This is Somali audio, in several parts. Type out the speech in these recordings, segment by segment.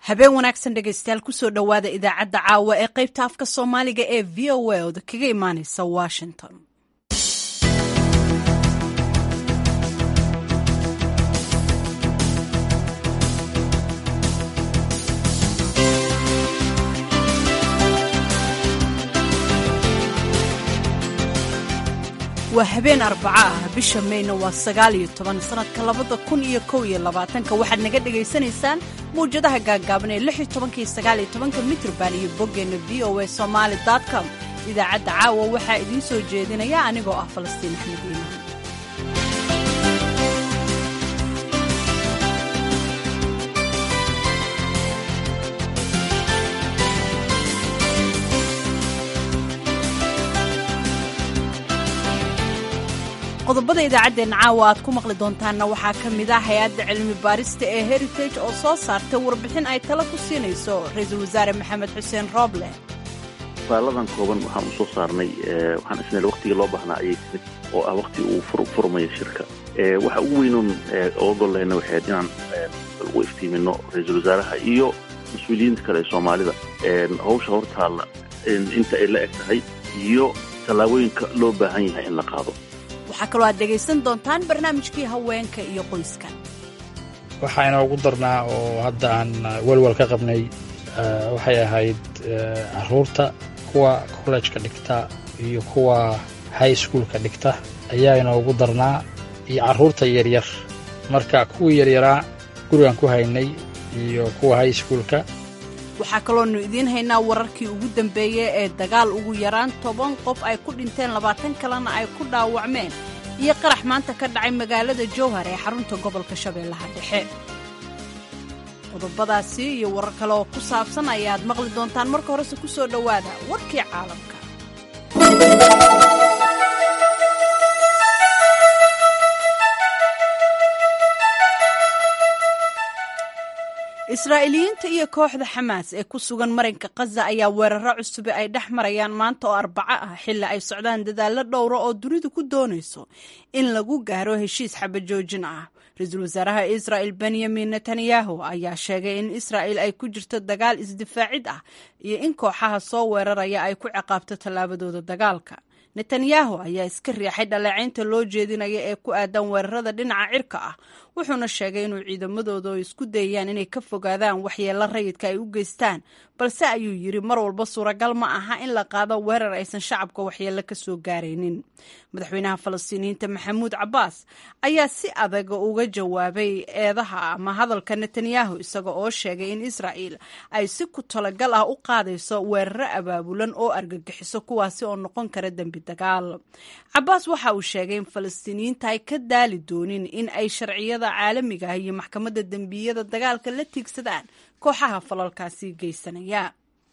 habeen wanaagsan dhegaystayaal kusoo dhowaada idaacadda caawa ee qaybta afka soomaaliga ee v o a oda kaga imaaneysa washington waa habeen arbaco ah bisha mayna waa sagaal iyo toban sanadka labada kun iyo kow iyo labaatanka waxaad naga dhagaysanaysaan mawjadaha gaagaaban ee lix iyo tobanka iyo sagaal iyo tobanka mitrban iyo boggeenna v o a somaali com idaacadda caawa waxaa idiin soo jeedinaya anigoo ah falastiin axmed iimaan qodobada idaacaddeenna caawa aad ku maqli doontaanna waxaa ka mid ah hay-adda cilmi baarista ee heritage oo soo saartay warbixin ay tala ku siinayso ra-iisul wasaare maxamed xuseen rooble faaladan kooban waxaan u soo saarnay waxaan isneel waktigii loo baahnaa ayay timid oo ah wakti uu furmayo shirka waxa ugu weynoon ogol lehna waxay ahayd inaan ugu iftiimino ra-iisul wasaaraha iyo mas-uuliyiinta kale ee soomaalida hawsha hortaalla inta ay la eg tahay iyo tallaabooyinka loo baahan yahay in la qaado waxaa kaloo aad dhegaysan doontaan barnaamijkii haweenka iyo qoyska waxaa inoogu darnaa oo hadda aan welwel ka qabnay waxay ahayd caruurta kuwa kollejka dhigta iyo kuwa high schoolka dhigta ayaa inoogu darnaa iyo carruurta yaryar marka kuwii yaryaraa gurigaan ku haynay iyo kuwa high schoolka waxaa kaloonu idiin haynaa wararkii ugu dambeeyey ee dagaal ugu yaraan toban qof ay ku dhinteen labaatan kalena ay ku dhaawacmeen iyo qarax maanta ka dhacay magaalada jowhar ee xarunta gobolka shabeellaha dhexe qodobadaasi iyo warar kale oo ku saabsan ayaad maqli doontaan marka horese ku soo dhowaada warkii caalamka israa'iiliyiinta iyo kooxda xamaas ee ku sugan marinka khaza ayaa weeraro cusube ay dhex marayaan maanta oo arbaco ah xilli ay socdaan dadaallo dhowra oo dunidu ku doonayso in lagu gaaro heshiis xabajoojin ah ra-iisul wasaaraha israa'il benyamin netanyahu ayaa sheegay in israa'il ay ku jirto dagaal isdifaacid ah iyo in kooxaha soo weeraraya ay ku ciqaabto tallaabadooda dagaalka netanyahu ayaa iska riixay dhaleecaynta loo jeedinaya ee ku aadan weerarada dhinaca cirka ah wuxuuna sheegay inuu ciidamadooda oo isku dayayaan inay ka fogaadaan waxyeello rayidka ay u geystaan balse ayuu yidhi mar walba suuragal ma aha in la qaado weerar aysan shacabka waxyeello ka soo gaaraynin madaxweynaha falastiiniyiinta maxamuud cabbaas ayaa si adag uga jawaabay eedaha ama hadalka netanyahu isaga oo sheegay in israa'il ay si ku talagal ah u qaadayso weeraro abaabulan oo argagixiso kuwaasi oo noqon kara dembi dagaal cabbaas waxa uu sheegay in falastiiniyiinta ay ka daali doonin in ay sharciyada caalamiga ah iyo maxkamadda dembiyada dagaalka la tiigsadaan kooxaha falalkaasi geysanaya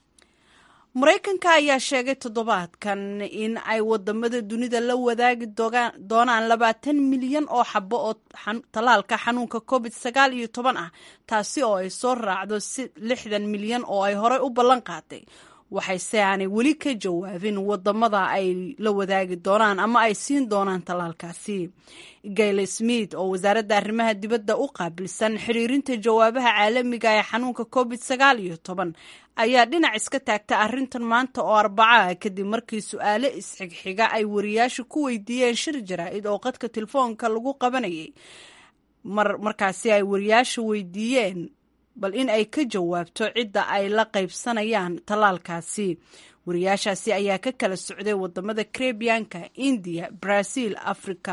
maraykanka ayaa sheegay toddobaadkan in ay wadamada dunida la wadaagi doonaan labaatan milyan oo xabo oo tallaalka xanuunka covid sagaal iyo toban ah taasi oo ay soo raacdo lixdan milyan oo ay horey u ballan qaaday waxayse aanay weli ka jawaabin wadamada ay la wadaagi doonaan ama ay siin doonaan tallaalkaasi gayle smith oo wasaaradda arrimaha dibadda u qaabilsan xiriirinta jawaabaha caalamiga ee xanuunka covid sagaal iyo toban ayaa dhinac iska taagta arrintan maanta oo arbaca kadib markii su-aale isxigxiga ay wariyaasha ku weydiiyeen shir jaraa'id oo qadka telefoonka lagu qabanayay mar markaasi ay wariyaasha weydiiyeen bal in ay ka jawaabto cidda ay la qaybsanayaan tallaalkaasi wariyaashaasi ayaa ka kala socday wadamada karebiyanka indiya brazil africa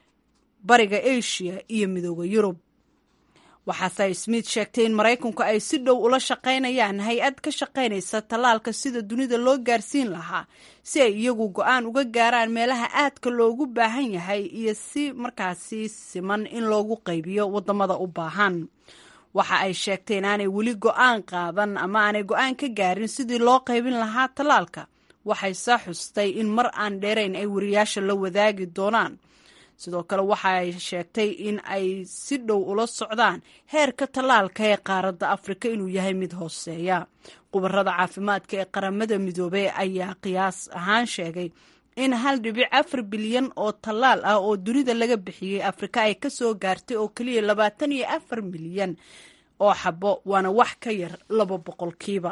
bariga asia iyo midooda yurub waxaase smith sheegtay in maraykanku ay si dhow ula shaqaynayaan hay-ad ka shaqaynaysa tallaalka sida dunida loo gaarsiin lahaa si ay iyagu go-aan uga gaaraan meelaha aadka loogu baahan yahay iyo si markaasi siman in loogu qaybiyo wadamada u baahan waxa ay sheegtay inaanay weli go-aan qaadan ama aanay go-aan ka gaarin sidii loo qaybin lahaa tallaalka waxay saa xustay in mar aan dheerayn ay wariyaasha la wadaagi doonaan sidoo kale waxa ay sheegtay in ay si dhow ula socdaan heerka tallaalka ee qaaradda afrika inuu yahay mid hooseeya khubarada caafimaadka ee qaramada midoobey ayaa qiyaas ahaan sheegay in hal dhibic afar bilyan oo tallaal ah oo dunida laga bixiyey afrika ay ka soo gaartay oo keliya labaatan iyo afar milyan oo xabo waana wax ka yar laba boqolkiiba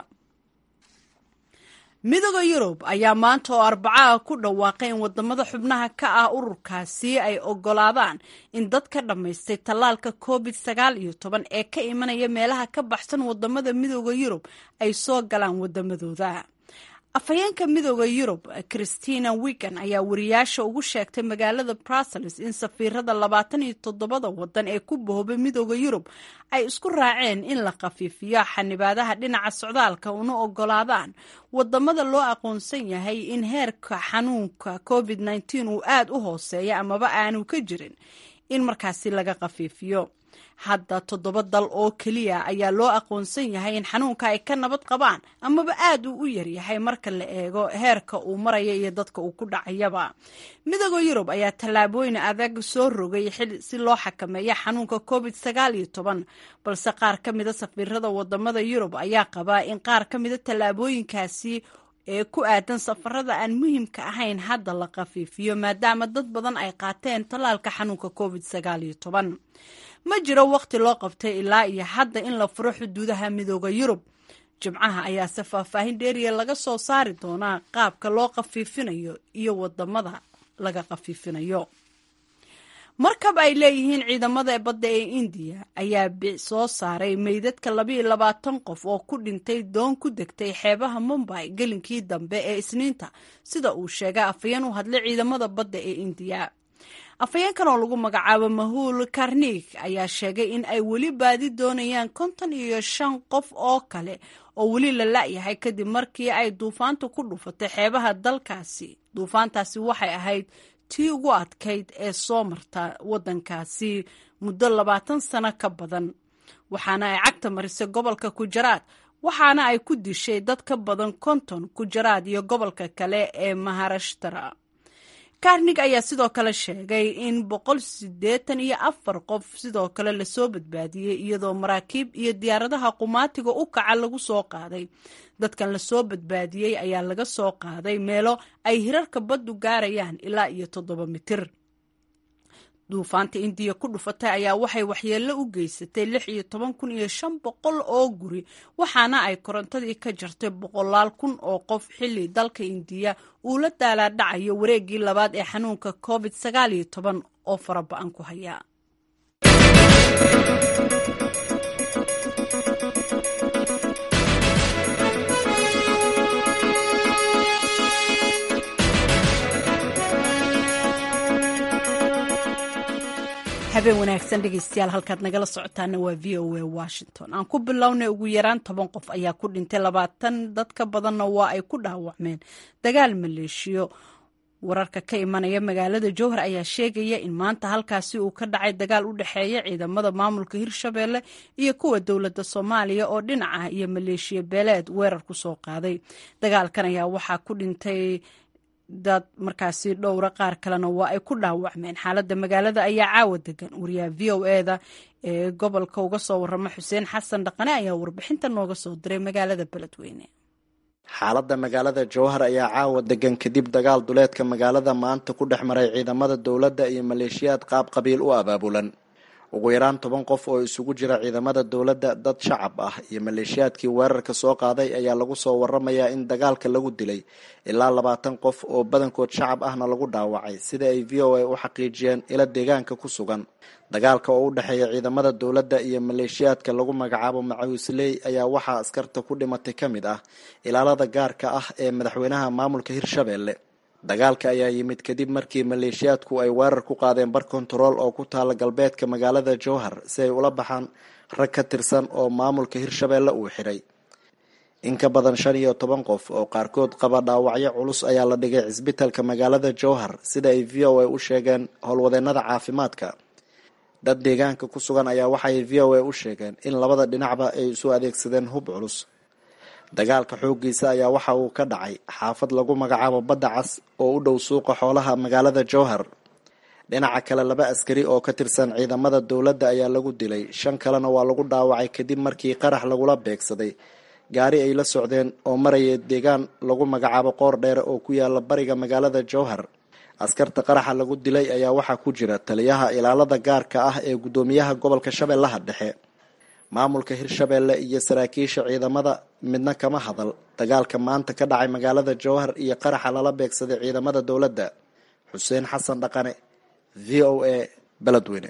midooda yurub ayaa maanta oo arbacaha ku dhawaaqay in wadamada xubnaha ka ah ururkaasi ay ogolaadaan in dad ka dhammaystay tallaalka covid sagaal iyo toban ee ka imanaya meelaha ka baxsan wadamada midooda yurub ay soo galaan wadamadooda afhayeenka midooda yurub christina wigan ayaa wariyaasha ugu sheegtay magaalada brussels in safiirada labaatan iyo toddobada wadan ee ku bahoobay midooda yurub ay isku raaceen in la khafiifiyo xanibaadaha dhinaca socdaalka una ogolaadaan wadamada loo aqoonsan yahay in heerka xanuunka covid nteen uu aada u hooseeya amaba aanu ka jirin in markaasi laga khafiifiyo hadda toddoba dal oo keliya ayaa loo aqoonsan yahay in xanuunka ay ka nabad qabaan amaba aad uu u yaryahay marka la eego heerka uu maraya iyo dadka uu ku dhacayaba midooda yurub ayaa tallaabooyin adag soo rogay xil si loo xakameeya xanuunka covid sagaal iyo toban balse qaar ka mida safiirada wadamada yurub ayaa qabaa in qaar ka mida tallaabooyinkaasi ee ku aadan safarada aan muhiimka ahayn hadda la khafiifiyo maadaama dad badan ay qaateen tallaalka xanuunka covid sagaal iyo toban ma jiro waqti loo qabtay ilaa iyo hadda in la furo xuduudaha midooda yurub jimcaha ayaase faahfaahin dheeriya laga soo saari doonaa qaabka loo khafiifinayo iyo wadamada laga khafiifinayo markab ay leeyihiin ciidamada badda ee indiya ayaa soo saaray meydadka labayo labaatan qof oo ku dhintay doon ku degtay xeebaha mumbay gelinkii dambe ee isniinta sida uu sheegay afhayeen u hadlay ciidamada badda ee indiya afhayeenkan oo lagu magacaabo mahuul karnig ayaa sheegay in ay weli baadi doonayaan konton iyo shan qof oo kale oo weli la la-yahay kadib markii ay duufaanta ku dhufatay xeebaha dalkaasi duufaantaasi waxay ahayd tii ugu adkayd ee soo marta waddankaasi muddo labaatan sano ka badan waxaana ay cagta marisay gobolka kujaraad waxaana ay ku dishay dad ka badan konton kujaraad iyo gobolka kale ee maharashtara karnig ayaa sidoo kale sheegay in boqol siddeetan iyo afar qof sidoo kale lasoo badbaadiyey iyadoo maraakiib iyo diyaaradaha qumaatiga u kaca lagu soo qaaday dadkan lasoo badbaadiyey ayaa laga soo qaaday meelo ay hirarka baddu gaarayaan ilaa iyo toddoba mitir duufaanta indiya ku dhufatay ayaa waxay waxyeello u geysatay lix iyo toban kun iyo shan boqol oo guri waxaana ay korontadii ka jartay boqolaal kun oo qof xilli dalka indiya uu la daalaadhacayo wareeggii labaad ee xanuunka covid sagaal iyo toban oo faraba-an ku haya habeen wanaagsan dhegeystayaal halkaad nagala socotaana waa v o a washington aan ku bilownay ugu yaraan toban qof ayaa ku dhintay labaatan dad ka badanna waa ay ku dhaawacmeen dagaal maleeshiyo wararka ka imanaya magaalada jowhar ayaa sheegaya in maanta halkaasi uu ka dhacay dagaal u dhexeeya ciidamada maamulka hirshabeelle iyo kuwa dowladda soomaaliya oo dhinaca iyo maleeshiya beeleed weerar ku soo qaaday dagaalkan ayaa waxaa ku dhintay dad markaasi dhowra qaar kalena waa ay ku dhaawacmeen xaaladda magaalada ayaa caawa degan wariyaha v o eda ee gobolka uga soo warama xuseen xasan dhaqane ayaa warbixinta nooga soo diray magaalada beledweyne xaaladda magaalada jowhar ayaa caawa degan kadib dagaal duleedka magaalada maanta ku dhex maray ciidamada dowladda iyo maleeshiyaad qaab qabiil u abaabulan ugu yaraan toban qof oo isugu jira ciidamada dowladda dad shacab ah iyo maleeshiyaadkii weerarka soo qaaday ayaa lagu soo waramayaa in dagaalka lagu dilay ilaa labaatan qof oo badankood shacab ahna lagu dhaawacay sida ay v o a u xaqiijiyeen ila deegaanka ku sugan dagaalka oo u dhexeeya ciidamada dowladda iyo maleeshiyaadka lagu magacaabo macawisley ayaa waxaa askarta ku dhimatay ka mid ah ilaalada gaarka ah ee madaxweynaha maamulka hirshabeelle dagaalka ayaa yimid kadib markii maleeshiyaadku ay weerar ku qaadeen bar kontarool oo ku taala galbeedka magaalada jowhar si ay ula baxaan rag ka tirsan oo maamulka hirshabeelle uu xidhay in ka badan shan iyo toban qof oo qaarkood qaba dhaawacyo culus ayaa la dhigay cisbitalka magaalada jowhar sida ay v o a u sheegeen howlwadeenada caafimaadka dad deegaanka ku sugan ayaa waxay v o a u sheegeen in labada dhinacba ay isu adeegsadeen hub culus dagaalka xooggiisa ayaa waxa uu ka dhacay xaafad lagu magacaabo badda cas oo u dhow suuqa xoolaha magaalada jowhar dhinaca kale laba askari oo ka tirsan ciidamada dowladda ayaa lagu dilay shan kalena waa lagu dhaawacay kadib markii qarax lagula beegsaday gaari ay la socdeen oo maraya deegaan lagu magacaabo qoor dheere oo ku yaala bariga magaalada jowhar askarta qaraxa lagu dilay ayaa waxaa ku jira taliyaha ilaalada gaarka ah ee guddoomiyaha gobolka shabeellaha dhexe maamulka hirshabeelle iyo saraakiisha ciidamada midna kama hadal dagaalka maanta ka dhacay magaalada jowhar iyo qaraxa lala beegsaday ciidamada dowladda xuseen xasan dhaqane v o a beledweyne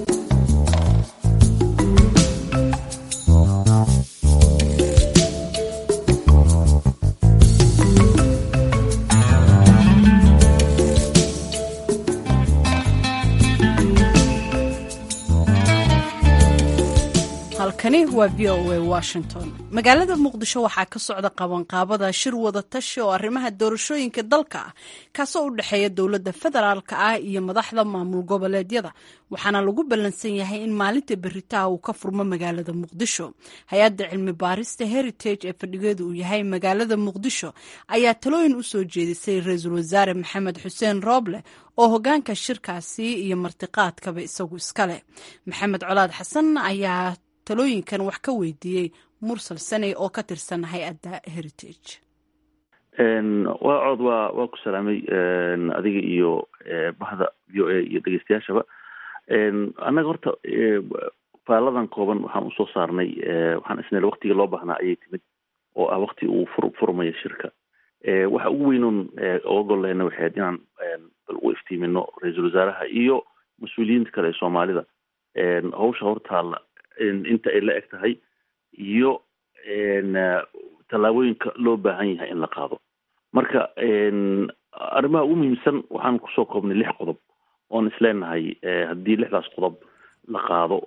halkani waa v o a washington magaalada muqdisho waxaa ka socda qabanqaabada shir wada tashi oo arrimaha doorashooyinka dalka ah kaasoo u dhexeeya dowladda federaalka ah iyo madaxda maamul goboleedyada waxaana lagu ballansan yahay in maalinta beritaha uu ka furmo magaalada muqdisho hay-adda cilmi baarista heritage ee fadhigeedu uu yahay magaalada muqdisho ayaa talooyin u soo jeedisay ra-iisul wasaare maxamed xuseen rooble oo hogaanka shirkaasi iyo martiqaadkaba isagu iska leh maxamed colaad xasan ayaa talooyinkan wax ka weydiiyey mursal saney oo ka tirsan hay-adda heritage waa cod waa waa ku salaamay adiga iyo bahda v o a iyo dhegeystayaashaba annaga horta faaladan kooban waxaan usoo saarnay waxaan isnel waktigii loo baahnaa ayay timid oo ah wakti uu fur furmayo shirka waxa ugu weynoon oga gol lehna waxay ahayd inaan bal u iftiimino ra-iisul wasaaraha iyo mas-uuliyiinta kale ee soomaalida hawsha hortaalla inta ay la eg tahay iyo tallaabooyinka loo baahan yahay in la qaado marka arrimaha ugu muhiimsan waxaan kusoo koobnay lix qodob oon isleenahay haddii lixdaas qodob la qaado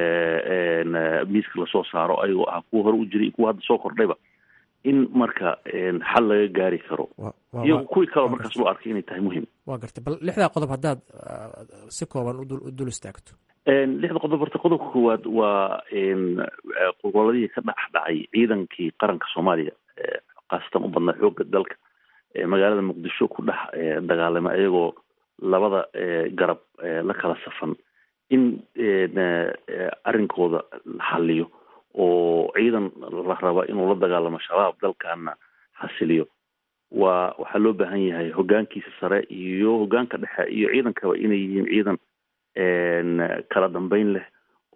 miiska lasoo saaro ayagoo ah kuwa hore u jiray kuwa hadda soo kordhayba in marka xal laga gaari karo iyo kuwii kaleo markaas loo arkay inay tahay muhiim waa gartay bal lixdaa qodob haddaad si kooban u dul istaagto lixda qodob horta qodobka koowaad waa goboladihii ka dhex dhacay ciidankii qaranka soomaaliya khaasatan u badnaa xoogga dalka magaalada muqdisho ku dhex dagaalama iyagoo labada garab la kala safan in arrinkooda la xaliyo oo ciidan la raba inuu la dagaalamo shabaab dalkana xasiliyo waa waxaa loo baahan yahay hogaankiisa sare iyo hogaanka dhexe iyo ciidankaba inay yihiin ciidan kala dambeyn leh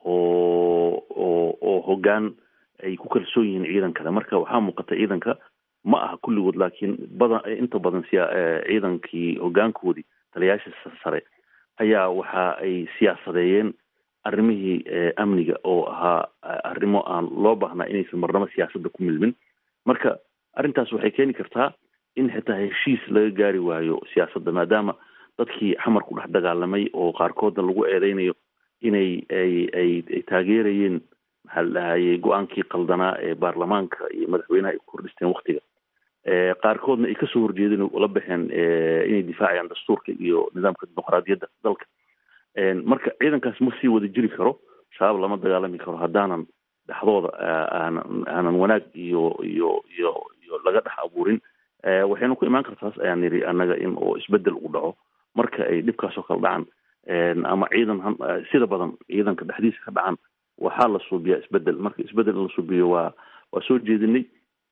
oo oo oo hogaan ay ku kalsoon yihiin ciidankale marka waxaa muuqata ciidanka ma aha kulligood laakiin badan inta badan siya ciidankii hogaankoodii taliyaasha sare ayaa waxa ay siyaasadeeyeen arrimihii amniga oo ahaa arrimo aan loo baahnaa inaysan marnamo siyaasadda ku milmin marka arrintaas waxay keeni kartaa in xitaa heshiis laga gaari waayo siyaasadda maadaama dadkii xamar ku dhex dagaalamay oo qaarkoodna lagu eedeynayo inay ay ay ay taageerayeen maxaa la dhahayey go-aankii qaldanaa ee baarlamaanka iyo madaxweynaha ay ku kordhisteen waktiga qaarkoodna ay kasoo horjeedeen la baxeen inay difaacayaan dastuurka iyo nidaamka dimuqraadiyadda dalka marka ciidankaas ma sii wada jiri karo shabaab lama dagaalami karo haddaanan dhexdooda aanan aanan wanaag iyo iyo iyo iyo laga dhex abuurin waxayna ku imaan kartaas ayaan niri annaga in oo isbedel u dhaco marka ay dhibkaasoo kala dhacan ama ciidan sida badan ciidanka dhexdiisa ka dhacan waxaa la suubiyaa isbedel marka isbedel in la suubiyo waa waa soo jeedinay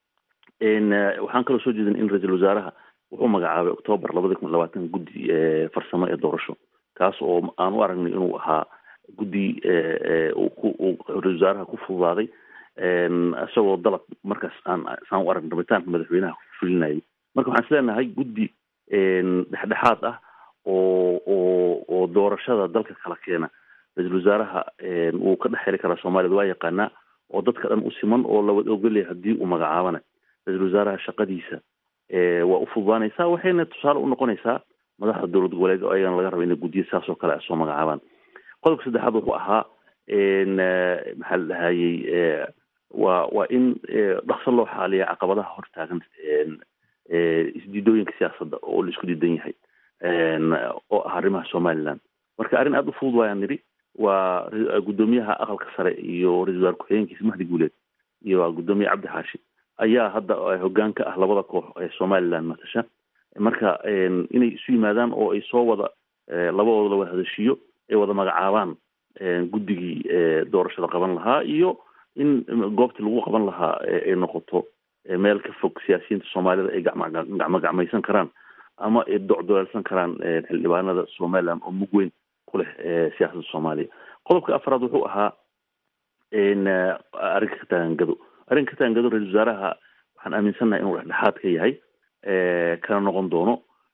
waxaan kaloo soo jeedinay in ra-iisul wasaaraha wuxuu magacaabay octoobar labada kun labaatan guddi farsamo ee doorasho kaas oo aan u aragnay inuu ahaa guddi uu ra-isul wasaaraha ku fududaaday isagoo dalab markaas aan saan u aragn rabitaanka madaxweynaha ku fulinayay marka waxaan isleenahay guddi dhexdhexaad ah oo oo oo doorashada dalka kala keena ra-iisul wasaaraha wuu ka dhex heli karaa soomaaliyad waa yaqaanaa oo dadka dhan u siman oo lawada ogolyahay haddii uu magacaabana ra-iisul wasaaraha shaqadiisa waa u fududaanaysaa waxayna tusaale u noqonaysaa madaxda dowlad goboleed oo ayagana laga raba inay guddiya saas oo kale soo magacaabaan qodobka saddexaad wuxuu ahaa maxaa la dhahayey waa waa in dhaqso loo xaaliya caqabadaha hortaagan isdiidooyinka siyaasadda oo la isku diidan yahay oo ah arrimaha somaliland marka arrin aada u fudud waayaan nidhi waa guddoomiyaha aqalka sare iyo ra-isul wasaar ku-xigeenkiisa mahdi guuleed iyo guddoomiye cabdi xaashi ayaa hadda hogaanka ah labada koox ee somaliland matasha marka inay isu yimaadaan oo ay soo wada labadooda la wada hadashiyo ay wada magacaabaan guddigii doorashada qaban lahaa iyo in goobtii lagu qaban lahaa ay noqoto meel ka fog siyaasiyiinta soomaalida ay gacmo gacmaysan karaan ama ay docdoleelsan karaan xildhibaanada somaliland oo mug weyn ku leh siyaasadda soomaaliya qodobka afraad wuxuu ahaa arrinka ka taagan gado arrinka ka taagan gado ra-isul wasaaraha waxaan aaminsannahay inuu dhexdhexaad ka yahay kana noqon doono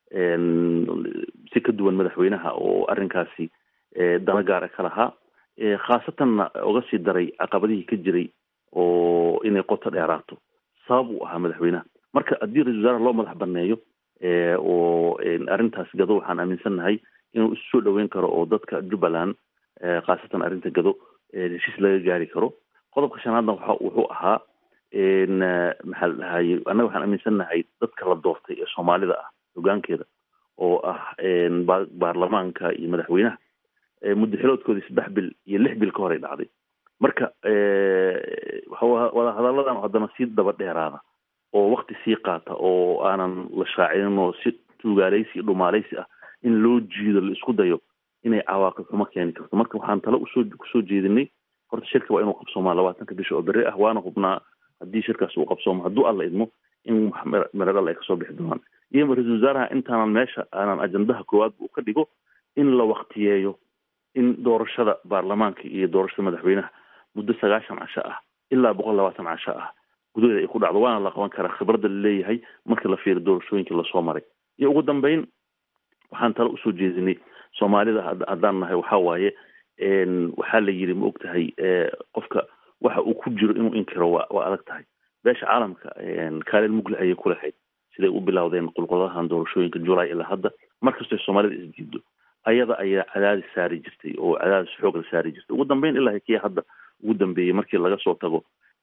si ka duwan madaxweynaha oo arrinkaasi dana gaara ka lahaa khaasatanna uga sii daray caqabadihii ka jiray oo inay qoto dheeraato sabab uu ahaa madaxweynaha marka haddii ra-isul wasaaraha loo madax baneeyo oo arrintaas gado waxaan aaminsannahay inuu isu soo dhaweyn karo oo dadka jubbaland khaasatan arrinta gado heshiis laga gaari karo qodobka shanaadna waxa wuxuu ahaa maxaa la dhahaye annaga waxaan aaminsannahay dadka la doortay ee soomaalida ah hogaankeeda oo ah baarlamaanka iyo madaxweynaha muddo xiloodkoodii saddex bil iyo lix bil ka horay dhacday marka wadahadalladan haddana sii daba dheeraada oo wakti sii qaata oo aanan la shaacinin oo si tuugaaleysi iyo dhumaaleysi ah in loo jiido la isku dayo inay cawaaqib xumo keeni karto marka waxaan talo usoo kusoo jeedinay horta shirka waa inuu qabsoomaa labaatanka bisha oo beri ah waana hubnaa haddii shirkaas uu qabsoomo hadduu alla idmo in meredhal ay kasoo bixi doonaan iyo ra-isul wasaaraha intaanan meesha aanan ajandaha koowaadba uu ka dhigo in la waktiyeeyo in doorashada baarlamaanka iyo doorashada madaxweynaha muddo sagaashan casho ah ilaa boqol labaatan casho ah gudaheeda ay ku dhacdo waana la qaban karaa khibradda laleeyahay marka la fiiro doorashooyinkii lasoo maray iyo ugu dambeyn waxaan talo usoo jeedinay soomaalida haddaan nahay waxaa waaye waxaa la yidhi ma og tahay qofka waxa uu ku jiro inuu inkiro waa waa adag tahay beesha caalamka kaalin mugle ayay ku lahayd siday u bilowdeen qulquladahan doorashooyinka julay ilaa hadda markastoo soomaalida isdiido ayada ayaa cadaadis saari jirtay oo cadaadis xoog la saari jirtay ugu dambeyn ilaa kii hadda ugu dambeeyey markii laga soo tago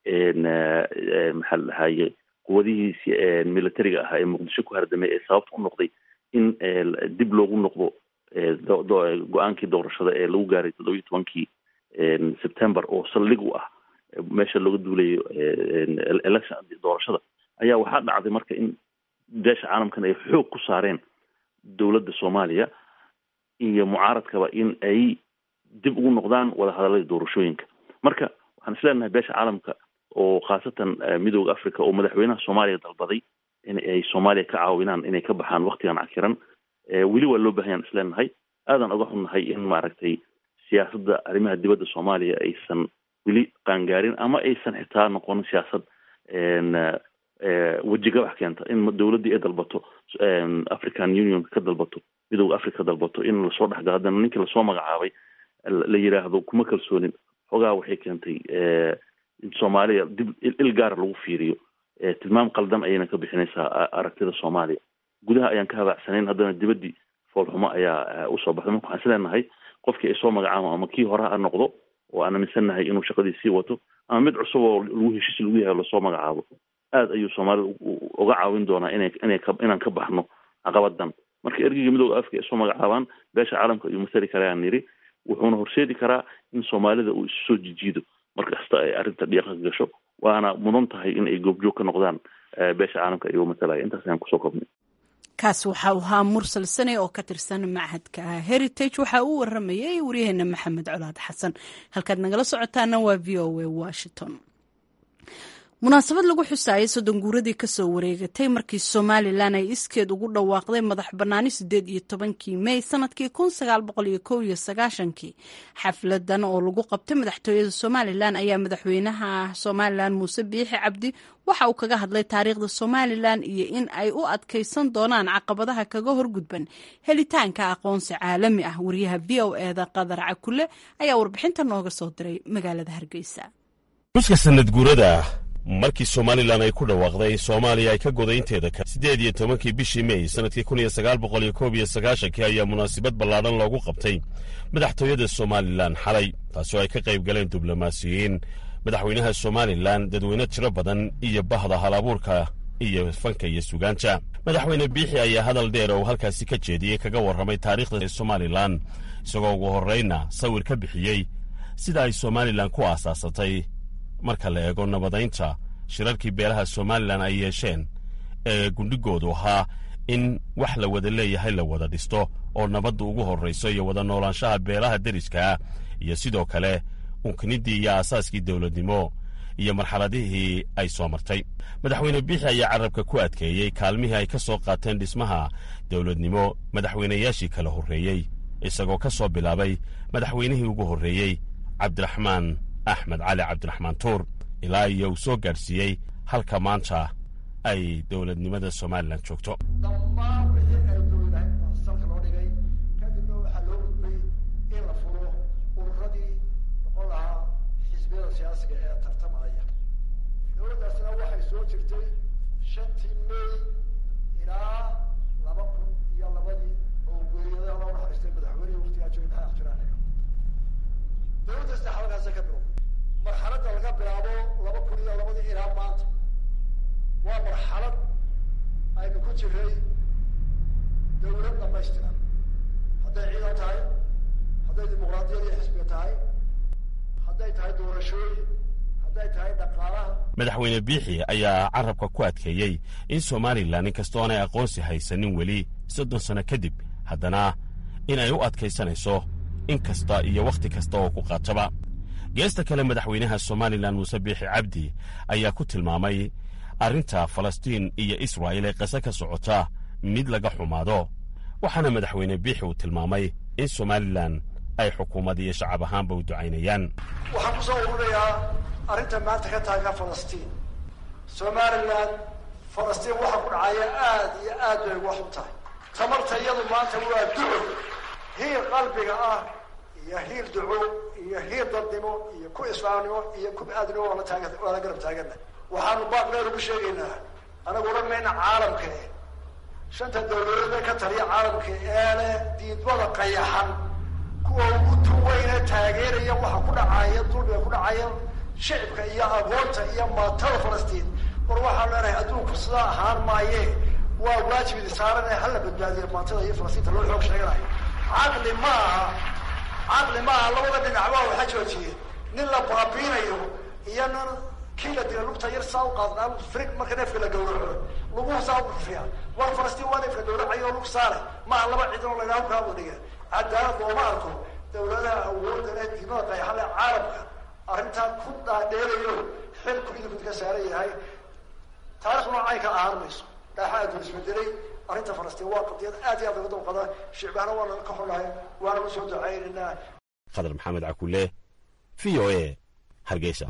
maxaa la dhahaye quwadihiisi militariga ahaa ee muqdisho ku hardamay ee sababta u noqday in dib loogu noqdo go-aankii doorashada ee lagu gaaray toddobiyi tobankii september oo saldhig u ah meesha looga duulayo election doorashada ayaa waxaa dhacday marka in beesha caalamkan ay xoog ku saareen dowladda soomaaliya iyo mucaaradkaba in ay dib ugu noqdaan wadahadalladii doorashooyinka marka waxaan isleenahay beesha caalamka oo khaasatan midooda africa oo madaxweynaha soomaaliya dalbaday in ay soomaaliya ka caawinaan inay ka baxaan waktigan cakiran weli waa loo bahanyaan isleenahay aadan oga xunnahay in maaragtay siyaasadda arrimaha dibadda soomaaliya aysan weli qaangaarin ama aysan xitaa noqonin siyaasad wejigabax keenta in dowladdii ay dalbato african union ka dalbato midooda africa ka dalbato in lasoo dhexgalo haddana ninkii lasoo magacaabay la yidhaahdo kuma kalsoonin xogaa waxay keentay in soomaaliya dib il gaara lagu fiiriyo tilmaam qaldan ayayna ka bixinaysaa aragtida soomaaliya gudaha ayaan ka habaacsanayn haddana dibaddii foolxumo ayaa usoo baxday marka waxaan isleenahay qofkii ay soo magacaabo ama kii hore ha noqdo oo aan aaminsannahay inuu shaqadii sii wato ama mid cusub oo lagu heshiis lagu yahay lasoo magacaabo aad ayuu soomaalida uga caawin doonaa inay inay inaan ka baxno caqabadan marka ergeyga midooda afrika ay soo magacaabaan beesha caalamka ayuu masali karayaan yidhi wuxuuna horseedi karaa in soomaalida uu isu soo jijiido markasta ay arrinta dhiiqa ka gasho waana mudan tahay in ay goobjoog ka noqdaan beesha caalamka ayuu matalaya intaas ayaan kusoo kobnay kaas waxa uu ahaa mursal sane oo ka tirsan machadka heritage waxa uu waramayay waryaheena maxamed colaad xasan halkaad nagala socotaana waa v o a washington munaasabad lagu xusaayay soddon guuradii kasoo wareegatay markii somalilan ay iskeed ugu dhawaaqday madax bannaani sideed iyo tobankii mey sanadkii kun sagaal boqol iyo kow iyo sagaashankii xafladan oo lagu qabtay madaxtooyada somalilan ayaa madaxweynaha somalilan muuse biixi cabdi waxa uu kaga hadlay taariikhda somalilan iyo in ay u adkaysan doonaan caqabadaha kaga horgudban helitaanka aqoonsi caalami ah wariyaha v o eda qadar cakule ayaa warbixinta nooga soo diray magaalada hargeysa markii somalilan ay ku dhawaaqday soomaaliya ay ka godaynteeda ka siddeed iyo tobankii bishii mey sannadkii kun iyo sagaal boqol iyo koob iyo sagaashankii ayaa munaasabad ballaadhan loogu qabtay madaxtooyada somalilan xalay taasoo ay ka qayb galeen diblomaasiyiin madaxweynaha somalilan dadweyne tiro badan iyo bahda halabuurka iyo fanka iyo sugaanta madaxweyne biixi ayaa hadal dheer oo halkaasi ka jeediyey kaga warramay taariikhda somalilan isagoo ugu horraynna sawir ka bixiyey sida ay somalilan ku aasaasatay marka la eego nabadaynta shirarkii beelaha somalilan ay yeesheen ee gundhigoodu ahaa in wax la wada leeyahay la wada dhisto oo nabadda ugu horrayso iyo wada noolaanshaha beelaha deriskaah iyo sidoo kale unkiniddii iyo aasaaskii dowladnimo iyo marxaladihii ay soo martay madaxweyne biixi ayaa carabka ku adkeeyey kaalmihii ay ka soo qaateen dhismaha dowladnimo madaxweynayaashii kala horreeyey isagoo ka soo bilaabay madaxweynihii ugu horreeyey cabdiraxmaan axmed cali cabdiraxmaan tuur ilaa iyo uu soo gaadhsiiyey halka maanta ay dowladnimada somalilan joogto dhammaan wixii ay dowladahayd baa salka loo dhigay kadibna waxaa loo gudbay in la furo ururadii noqon lahaa xisbiyada siyaasiga ee tartamaya dowladdaasina waxay soo jirtay shantii may ilaa laba kun iyo labadii oo geeriyadaha loo naxariistay madaxweynihii waqtigaa joogay maxaa jiraan dowladda saddex halkaasa ka bilow marxaladda laga bilaabo laba kun iyo labadii ilaa maanta waa marxalad aynu ku jiray dawlad dhamaystiran hadday ciidan tahay hadday dimuqraadiyad iyo xisbiga tahay hadday tahay doorashooyin hadday tahay dhaqaalaha madaxweyne biixi ayaa carabka ku adkeeyey in somalilan inkastoo aanay aqoonsi haysanin weli soddon sanno kadib haddana in ay u adkaysanayso in kasta iyo wakhti kasta oo ku qaataba geesta kale madaxweynaha somalilan muuse biixi cabdi ayaa ku tilmaamay arrinta falastiin iyo israa'il ee qase ka socota mid laga xumaado waxaana madaxweyne biixi uu tilmaamay in somalilan ay xukuumad iyo shacab ahaanba u ducaynayaan waxaan kusoo ururayaa arrinta maanta ka taagan falastiin somalilan falastiin waxa ku dhacaya aad iyo aad bay wax u tahay tamarta iyadu maanta waa duco hiir qalbiga ah iyo hiir duco iyo hiir dadnimo iyo ku islaamnimo iyo ku aadnimo waa la taagan waa la garab taagana waxaanu baaqdeer ugu sheegaynaa anagu odhan mayna caalamka eh shanta dawladood ee ka taliya caalamka ee leh diidmada qayaxan kuwa ugu tuweyne taageeraya waxa ku dhacaya dulbiga ku dhacaya shicibka iyo agoonta iyo maatada falastiin war waxaan leenahay adduunku sidaa ahaan maaye waa waajib idi saaran ee hala badbaadiyo maatada iyo falastiinta loo xoog sheeganayo caqli ma aha caqli ma aha labada dhinacba waxa joojiyeen nin la baabiinayo iyo nin kii la dila lugta yar saa u qaadnaa frig marka neefka la gawraco laguhu saa u rufiya war falastiin waa neefka gawracayo lug saare maaha laba ciidan oo laydhaha kaa wadhiga cadaalad looma arko dawladaha awoodda leh diimada qayaxan leh caalamka arrintaa ku dhaadheerayo xilku idinku ka saaran yahay taarikh noocay ka ahaan mayso dhaaxa adduun isbedelay arrinta falastiin waa qadiyad aad iyo aad uga dawqada shicbahana waa naga ka xunnahay waana u soo ducaynaynaa khadar maxamed cakule v o a hargeysa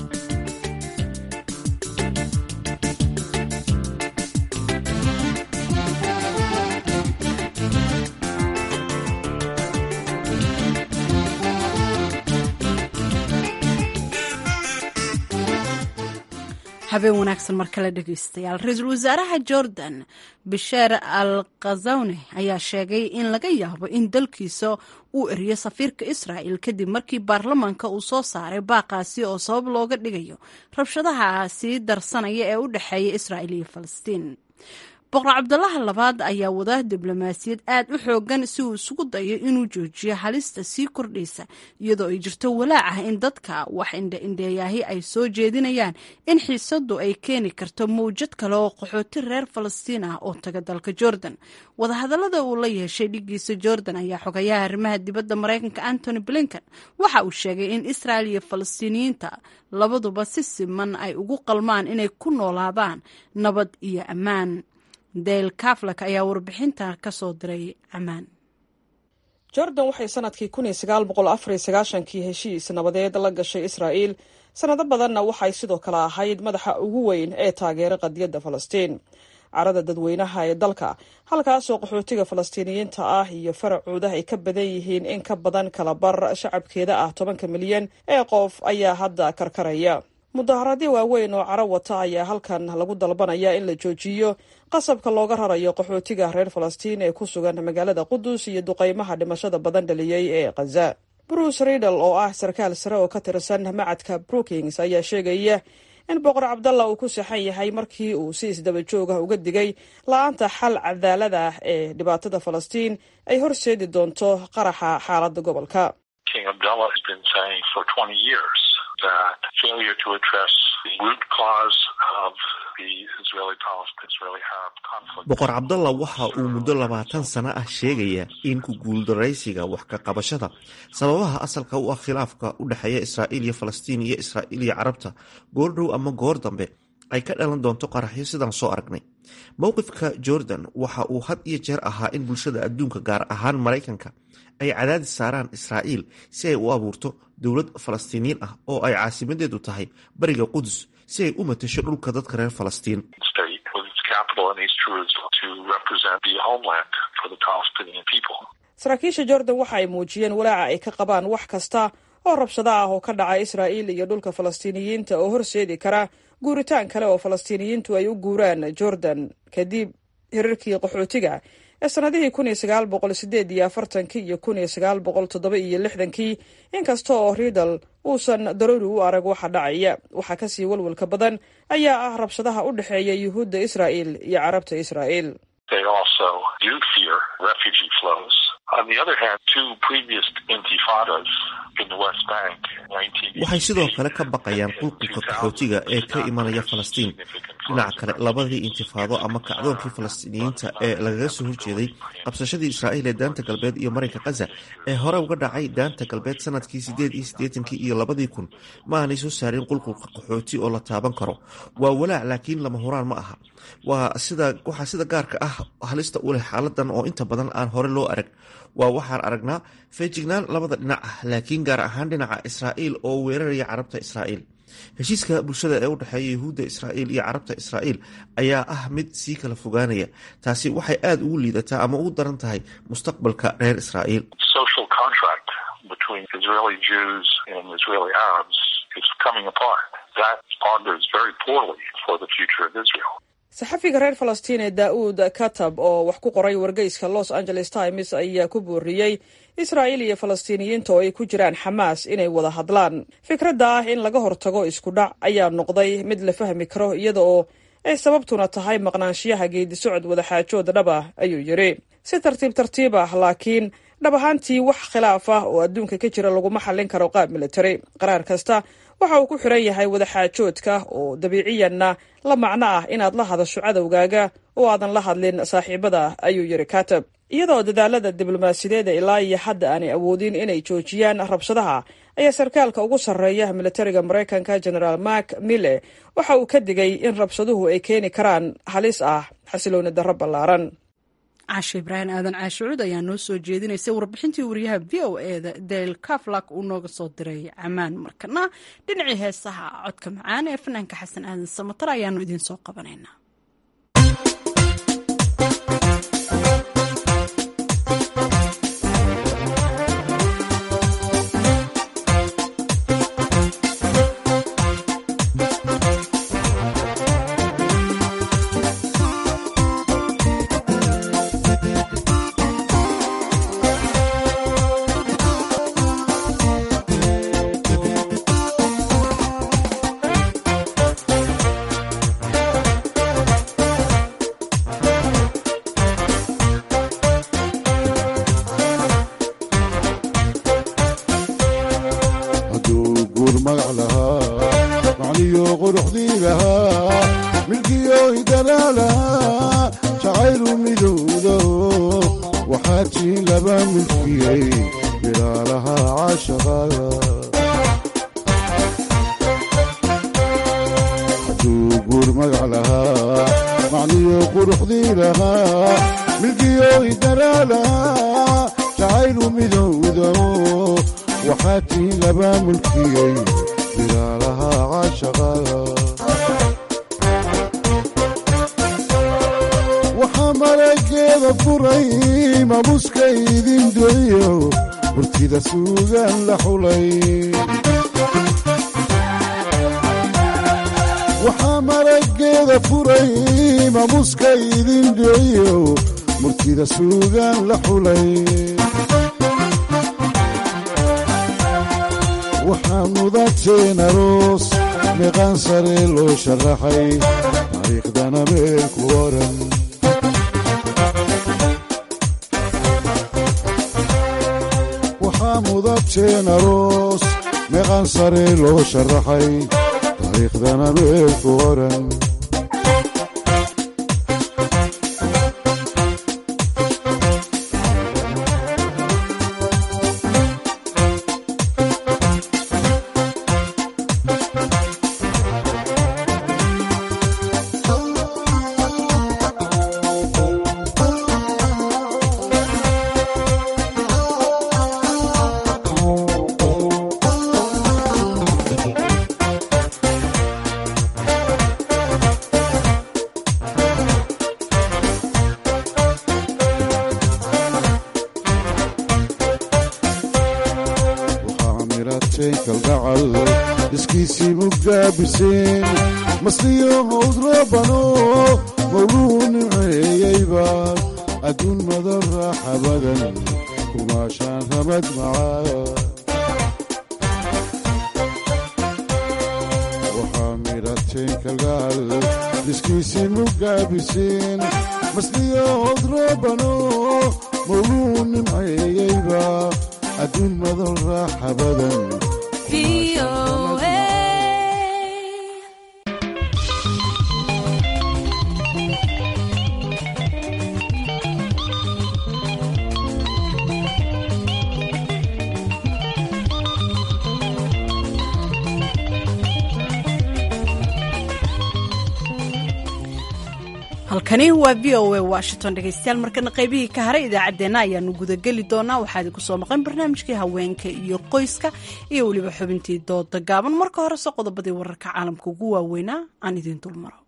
habeen wanaagsan mar kale dhegeystayaal ra-iisul wasaaraha jordan basheer al khazawne ayaa sheegay in laga yaabo in dalkiisa uu eriyo safiirka israa'el kadib markii baarlamaanka uu soo saaray baaqaasi oo sabab looga dhigayo rabshadaha sii darsanaya ee u dhexeeya israa'il iyo falastiin boqor cabdulaha labaad ayaa wada diblomaasiyad aad u xoogan si uu isugu dayo inuu joojiyo halista sii kordhaysa iyadoo ay jirto walaac ah in dadka wax indhaindheeyaahi ay soo jeedinayaan in xiisadu ay keeni karto mawjad kale oo qaxooti reer falastiin ah oo taga dalka jordan wadahadalada uu la yeeshay dhigiisa jordan ayaa xogayaha arrimaha dibadda maraykanka antony blinken waxa uu sheegay in israel iyo falastiiniyiinta labaduba si siman ay ugu qalmaan inay ku noolaadaan nabad iyo ammaan dale kaflak ayaa warbixinta ka soo diray ammaan jordan waxay sanadkii kun iyo sagaal boqol afar iyo sagaashankii heshiis nabadeed la gashay israa'iil sanado badanna waxay sidoo kale ahayd madaxa ugu weyn ee taageera qadiyadda falastiin carada dadweynaha ee dalka halkaasoo qaxootiga falastiiniyiinta ah iyo faracooda ay ka badan yihiin in ka badan kala bar shacabkeeda ah tobanka milyan ee qof ayaa hadda karkaraya mudaharaadyo waaweyn oo caro wata ayaa halkan lagu dalbanaya in la joojiyo qasabka looga rarayo qaxootiga reer falastiin ee ku sugan magaalada qudus iyo duqeymaha dhimashada badan dhaliyey ee khaza bruce riedal oo ah sarkaal sare oo ka tirsan macadka brookings ayaa sheegaya in boqor cabdalla uu ku saxan yahay markii uu si isdaba joog ah uga digay la-aanta xal cadaalada ah ee dhibaatada falastiin ay horseedi doonto qaraxa xaaladda gobolka boqor cabdalla waxa uu muddo labaatan sano ah sheegaya in ku guuldaraysiga wax ka qabashada sababaha asalka u ah khilaafka u dhexeeya israa'iil iyo falastiin iyo israa'iil iyo carabta goordhow ama goor dambe ay ka dhalan doonto qaraxyo sidaan soo aragnay mowqifka jordan waxa uu had iyo jeer ahaa in bulshada adduunka gaar ahaan maraykanka ay cadaadis saaraan israa'iil si ay u abuurto dowlad falastiiniyiin ah oo ay caasimadeedu tahay bariga qudus si ay u matasho dhulka dadka reer falastiin saraakiisha jordan waxa ay muujiyeen walaaca ay ka qabaan wax kasta oo rabshado ah oo ka dhaca israa'iil iyo dhulka falastiiniyiinta oo horseedi kara guuritaan kale oo falastiiniyiintu ay u guuraan jordan kadib hirarkii qaxootiga ee sannadihii kun iyo sagaal boqol sideed iyo afartankii iyo kun iyo sagaal boqol toddoba iyo lixdankii inkasta oo riidal uusan daruuri u arag waxa dhacaya waxaa kasii walwalka badan ayaa ah rabshadaha u dhexeeya yuhuudda israa'il iyo carabta israa'il waxay sidoo kale ka baqayaan qulqulka qaxootiga ee ka imanaya falastiin dhinaca kale labadii intifaado ama kacdoonkii falastiiniyiinta ee lagaga soo horjeeday qabsashadii israa'iil ee daanta galbeed iyo marinka khaza ee hore uga dhacay daanta galbeed sanadkii sideed iyo siddeetankii iyo labadii kun ma aanay soo saarin qulqulka qaxooti oo la taaban karo waa walaac laakiin lama huraan ma aha waxaa sida gaarka ah halista u leh xaaladan oo inta badan aan hore loo arag waa waxaan aragnaa feejignaan labada dhinac ah laakiin gaar ahaan dhinaca israa'iil oo weeraraya carabta israa'iil heshiiska bulshada ee u dhexeeya yuhuudda israa'iil iyo carabta israa'iil ayaa ah mid sii kala fogaanaya taasi waxay aada ugu liidataa ama ugu daran tahay mustaqbalka reer israa'iil saxafiga reer falastiin ee daa'uud katab oo wax ku qoray wargeyska los angeles times ayaa ku booriyey israa'iil iyo falastiiniyiinta oo ay ku jiraan xamaas inay wada hadlaan fikradda ah in laga hortago isku dhac ayaa noqday mid la fahmi karo iyada oo ay sababtuna tahay maqnaanshiyaha geedisocod wadaxaajood dhab ah ayuu yidhi si tartiib tartiib ah laakiin dhab ahaantii wax khilaaf ah oo adduunka ka jira laguma xallin karo qaab militari qaraar kasta waxa uu ku xiran yahay wadaxaajoodka oo dabiiciyanna la macno ah inaad la hadasho cadowgaaga oo aadan la hadlin saaxiibada ayuu yidhi katab iyadoo dadaalada diblomaasiyadeeda ilaa iyo hadda aanay awoodin inay joojiyaan rabshadaha ayaa sarkaalka ugu sarreeya militariga maraykanka genaraal mark mille waxa uu ka digay in rabshaduhu ay keeni karaan halis ah xasilooni darro ballaaran caashe ibraahim aadan caashicuud ayaa noo soo jeedinaysay warbixintii wariyaha v o eda del kaflak uu nooga soo diray camaan markana dhinacii heesaha codka macaan ee fanaanka xasan aadan samatar ayaanu idiin soo qabanaynaa waxaa marageeda furay mamuska idin dhiciyo murtida suugaan la xulay waxaa mudateen aroos meeqaan sare loo sharaxay taariikhdana meel ku oran waxaa mudateen aroos meeqaan sare loo sharaxay taariikhdana meel ku oran mirateen kalgacal iskiisii mugaabiseen masliyo hawd rabano mawluu nimceeyeyba adduun madan raaxa badan kumaashaan ramad macaa waxaa mirateen kalgacal iskiisii mugaabiseen masliyo hawd rabano mawluu nimceeyeyba adduun madan raaxa badan halkani waa v o a washington dhegeystayaal markana qaybihii ka haray idaacaddeenna ayaanu gudageli doonaa waxaa idinku soo maqan barnaamijkii haweenka iyo qoyska iyo weliba xubintii dooda gaaban marka horese qodobadii wararka caalamka ugu waaweynaa aan idiin dulmaro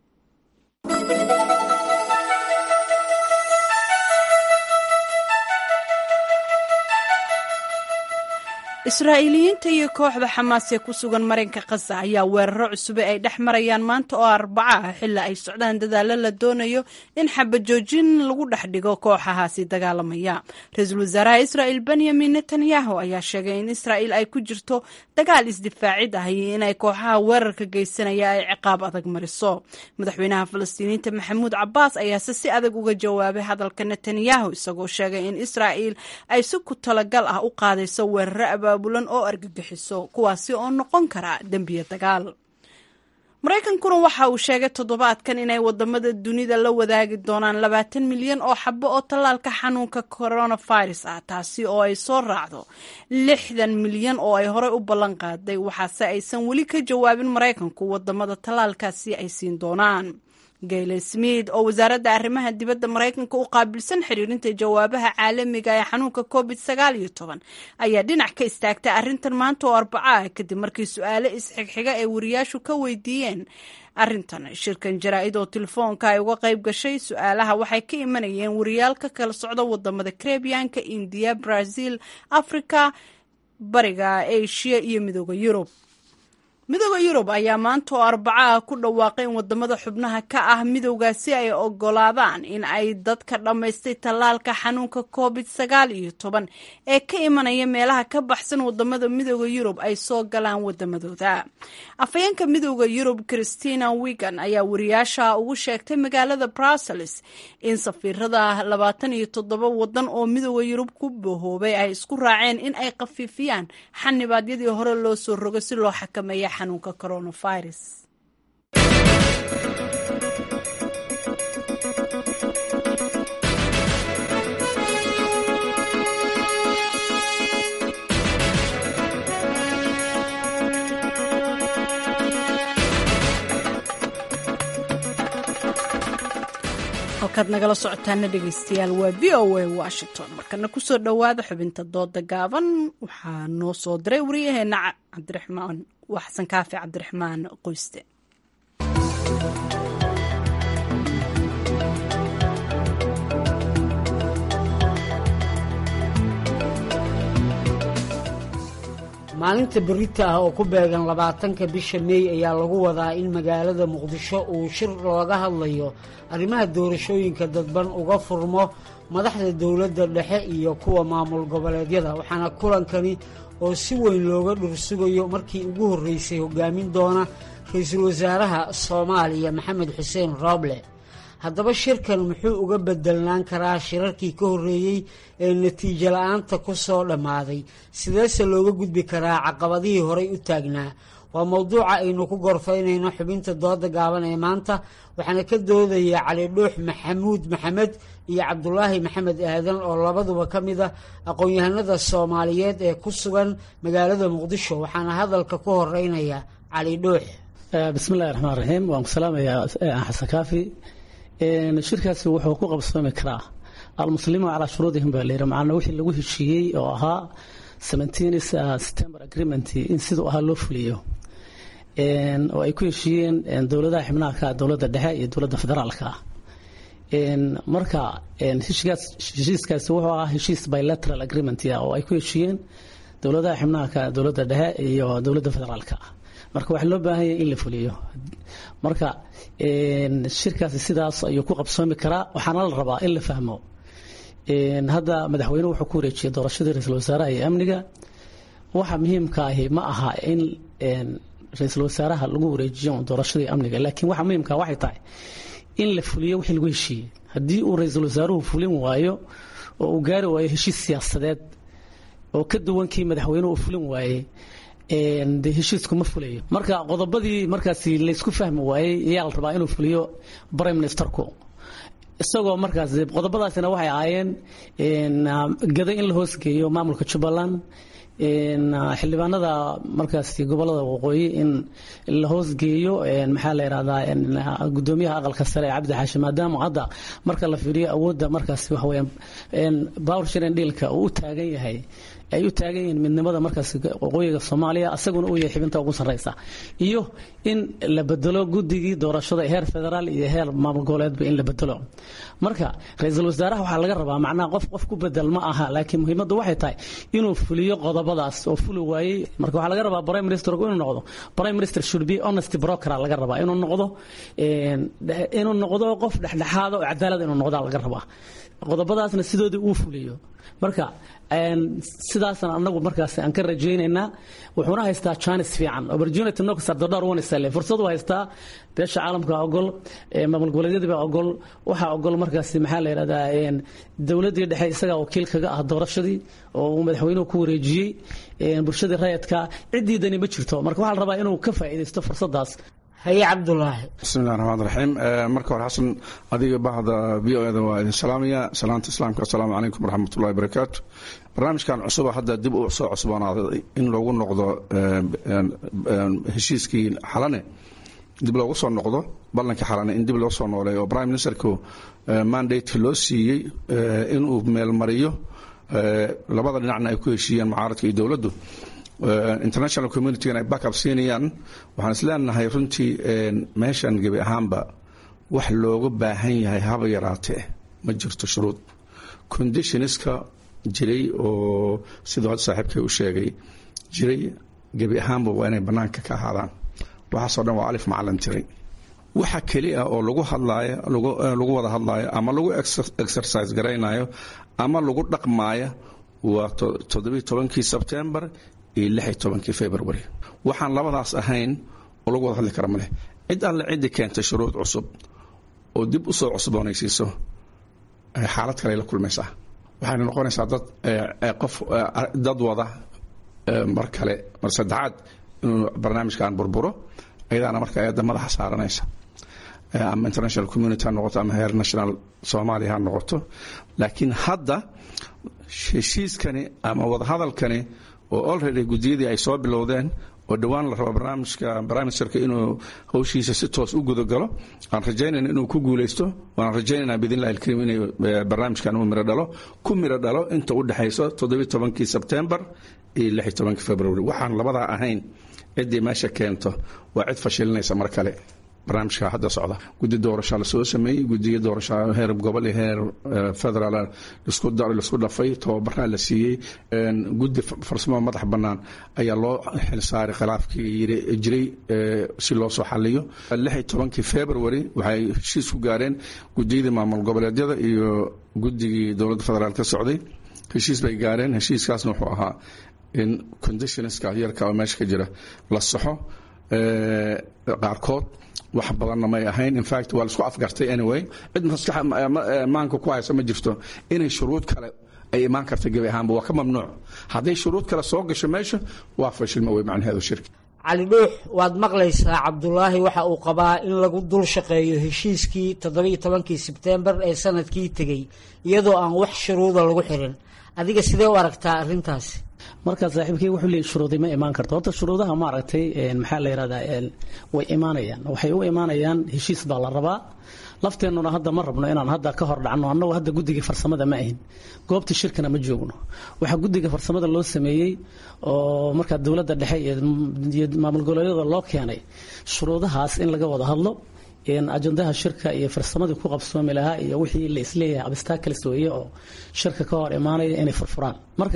israa'iiliyiinta iyo kooxda xamaas ee ku sugan marinka khaza ayaa weeraro cusube ay dhex marayaan maanta oo arbaca ah xilli ay socdaan dadaallo la doonayo in xabajoojin lagu dhex dhigo kooxahaasi dagaalamaya ra-iisul wasaaraha israa'il benyamin netanyahu ayaa sheegay in israa'il ay ku jirto dagaal isdifaacid ah iyo inay kooxaha weerarka geysanaya ay ciqaab adag mariso madaxweynaha falastiiniyiinta maxamuud cabaas ayaase si adag uga jawaabay hadalka netanyahu isagoo sheegay in israa'il ay si ku talagal ah u qaadayso weeraro bulan oo argagixiso kuwaasi oo noqon kara dembiya dagaal maraykankuna waxa uu sheegay toddobaadkan inay wadamada dunida la wadaagi doonaan labaatan milyan oo xabo oo tallaalka xanuunka coronavirus ah taasi oo ay soo raacdo lixdan milyan oo ay horey u ballan qaaday waxaase aysan weli ka jawaabin maraykanku wadamada tallaalkaasi ay siin doonaan gayle smith oo wasaaradda arrimaha dibadda maraykanka u qaabilsan xiriirinta jawaabaha caalamiga ee xanuunka covid sagaal iyo toban ayaa dhinac ka istaagtay arrintan maanta oo arbaco ah kadib markii su-aale isxigxiga ay wariyaashu ka weydiiyeen arrintan shirkan jaraa-id oo telefoonka ay uga qayb gashay su-aalaha waxay ka imanayeen wariyaal ka kala socda wadamada karebiyanka indiya brazil africa bariga asia iyo midooda yurub midooda yurub ayaa maanta oo arbacaha ku dhawaaqay in wadamada xubnaha ka ah midowgaasi ay ogolaadaan in ay dadka dhammaystay tallaalka xanuunka covid sagaal iyo toban ee ka imanaya meelaha ka baxsan wadamada midooda yurub ay soo galaan wadamadooda afhayeenka midooda yurub christina wigan ayaa wariyaasha ugu sheegtay magaalada brussels in safiirada labaatan iyo toddoba wadan oo midooda yurub ku bohoobay ay isku raaceen in ay khafiifiyaan xanibaadyadii hore loo soo rogo si loo xakameeya xanuunka coronavirus halkaad nagala socotaana dhegeystayaal waa v o a washington markana kusoo dhowaada xubinta dooda gaaban waxaa noo soo diray wariyaheena cabdiraxmaan waa xasan kaafi cabdiraxmaan qoyste maalinta berita ah oo ku beegan labaatanka bisha meey ayaa lagu wadaa in magaalada muqdisho uu shir looga hadlayo arrimaha doorashooyinka dadban uga furmo madaxda dowladda dhexe iyo kuwa maamul goboleedyada waxaana kulankani oo si weyn looga dhursugayo markii ugu horreysay hogaamin doona ra-iisul wasaaraha soomaaliya maxamed xuseen rooble haddaba shirkan muxuu uga bedelnaan karaa shirarkii ka horreeyey ee natiijo la-aanta ku soo dhammaaday sideese looga gudbi karaa caqabadihii horay u taagnaa waa mowduuca aynu ku gorfaynayno xubinta dooda gaaban ee maanta waxaana ka doodaya cali dhuux maxamuud maxamed iyo cabdulaahi maxamed aadan oo labaduba ka mid a aqoon-yahanada soomaaliyeed ee ku sugan magaalada muqdisho waxaana hadalka ku horeynaya cali dhuux bismillahi raxmaan raxiim waan ku salaamayaa xasan kaafi shirkaasi wuxuu ku qabsoomi karaa almuslimuun calaa shuruudihim baa layidhi macnaa wixii lagu heshiiyey oo ahaa september agreement in siduu ahaa loo fuliyo oo ay ku heshiiyeen dowladaha xibnaha ka dowladda dhexe iyo dowladda federaalka ah marka heshiiskaasi wuxuu ahaa heshiis bilateral agreement oo ay ku heshiiyeen dowladaha xubnaha ka dowladda dhexe iyo dowladda federaalka ah marka waxaa loo baahan yahay in la fuliyo marka shirkaasi sidaas ayuu ku qabsoomi karaa waxaana la rabaa in la fahmo hadda madaxweynuhu wuxuu ku wareejiyey doorashadii ra-iisul wasaaraha iyo amniga waxa muhiimka ahi ma aha in ra-iisul wasaaraha lagu wareejiyo doorashadii amniga laakiin waxa muhiimka waxay tahay in la fuliyo wixii lagu heshiiyey haddii uu ra-iisul wasaaruhu fulin waayo oo uu gaari waayo heshiis siyaasadeed oo ka duwan kii madaxweynuhu uu fulin waayey de heshiisku ma fulayo marka qodobadii markaasi laysku fahmi waayey ayaa la rabaa inuu fuliyo prime ministerku isagoo markaas qodobadaasina waxay ahaayeen gada in la hoosgeeyo maamulka jubbaland xildhibaanada markaasi gobolada waqooyi in la hoosgeeyo maxaa la yidhahdaa gudoomiyaha aqalka sare ee cabdi xaashi maadaama hadda marka la fiiriyo awoodda markaasi waxa weeyaan power sharing dealka uu u taagan yahay ay u taagan yihiin midnimada markaas waqooyiga soomaaliya asaguna uu yahay xibinta ugu sarreysa iyo in la bedelo guddigii doorashada heer federaal iyo heer maamul goboleedba in la bedelo marka ra-iisul wasaaraha waxaa laga rabaa macnaha qof qof ku bedel ma aha laakiin muhiimaddu waxay tahay inuu fuliyo qodobadaas oo fuli waayey marka waxaa laga rabaa prime minister inuu noqdo prime minister should be honest broker laga rabaa inuu noqdo inuu noqdo qof dhexdhexaada oo cadaalad inuu noqdaa laga rabaa qodobadaasna sidoodii uu fuliyo marka sidaasna anagu markaas aan ka rajaynaynaa wuxuuna haystaa janis fiican opportunity nox ardodhar wanisale fursad u haystaa beesha caalamka ogol maamul goboleedyadii baa ogol waxaa ogol markaasi maxaa la yidhahdaa dowladdii dhexe isagaa wakiil kaga ah doorashadii oo uu madaxweynuhu ku wareejiyey bulshadii rayadka ciddiidani ma jirto marka waxaa la rabaa inuu ka faa'iidaysto fursadaas haye cabdulaahi bismillahi raxmaan raxiim marka hore xasan adiga bahda v o eda waa idin salaamaya salaanta islaamka assalaamu calaykum waraxmatullahi barakaatu barnaamijkan cusuba hadda dib u soo cusboonaaday in loogu noqdo heshiiskii xalane dib loogu soo noqdo ballankii xalane in dib loo soo nooleeyo oo prime ministerku mandate loo siiyey inuu meelmariyo labada dhinacna ay ku heshiiyeen mucaaradka iyo dowladdu international communitygana ay backup siinayaan waxaan is leenahay runtii meeshan gebi ahaanba wax looga baahan yahay haba yaraatee ma jirto shuruud conditionska jiray oo siduu hadda saaxiibkay u sheegay jiray gebi ahaanba waa inay bannaanka ka ahaadaan waxaasoo dhan waa alif macalin tiray waxa keli ah oo lagu hadlaayo lagu wada hadlaayo ama lagu exercise garaynayo ama lagu dhaqmaayo waa toddobiiy tobankii sebtembar iyo lixi tobankii february waxaan labadaas ahayn oo lagu wada hadli kara maleh cid alle ciddii keentay shuruud cusub oo dib u soo cusboonaysiiso xaalad kale la kulmaysaa waxayna noqonaysaa dad qof dad wada mar kale mar saddexaad inuu barnaamijkan burburo ayadaana marka ayadda madaxa saaranaysa ama international community ha noqoto ama heer national soomaaliya ha noqoto laakiin hadda heshiiskani ama wadahadalkani oo olready guddiyadii ay soo bilowdeen oo dhowaan la rabo barnaamijka briministerka inuu hawshiisa si toos u gudagalo aan rajaynayna inuu ku guulaysto waan rajaynayna biidnillahi alkariim inay barnaamijkan uu miro dhalo ku miro dhalo inta u dhexayso toddobiy tobankii sebtembar iyo lixi tobankii february waxaan labadaa ahayn ciddii meesha keento waa cid fashilinaysa mar kale barnaamijka hadda socda guddi doorashaa lasoo sameeyey gudiya doorasha heer gobol iyo heer federaal lasku dhafay tababaraa la siiyey guddi farsamo madax bannaan ayaa loo xilsaaray khilaafkii jiray si loo soo xaliyo lixi tobankii february waxay heshiis ku gaareen gudiyadii maamul goboleedyada iyo guddigii dowladda federaal ka socday heshiis bay gaareen heshiiskaasna wuxuu ahaa in conditionska yarka oo meesha ka jira la saxo qaarkood wax badanna may ahayn infact waa laisku afgartay anyway cid maskax maanka ku haysa ma jirto inay shuruud kale ay imaan karta gebi ahaanba waa ka mamnuuc hadday shuruud kale soo gasho meesha waa fashilma wey macnaheedu shirki cali dhuux waad maqlaysaa cabdulaahi waxa uu qabaa in lagu dul shaqeeyo heshiiskii toddobiiyo tobankii sebtembar ee sanadkii tegey iyadoo aan wax shuruuda lagu xirin adiga sidee u aragtaa arrintaasi markaa saaxiibkey wuxuu leeyay shuruudi ma imaan karto horta shuruudaha maaragtay maxaa la yidhahdaa way imaanayaan waxay u imaanayaan heshiis baa la rabaa lafteennuna hadda ma rabno inaan hadda ka hor dhacno annagu hadda guddiga farsamada ma ahin goobta shirkana ma joogno waxaa guddiga farsamada loo sameeyey oo markaa dowladda dhexe iyo maamul goboleedyada loo keenay shuruudahaas in laga wada hadlo ajandaha shirka iyo farsamadii ku qabsoomi lahaa iyo wixii la isleeyahay abstakles weeye oo shirka ka hor imaanaya inay furfuraan marka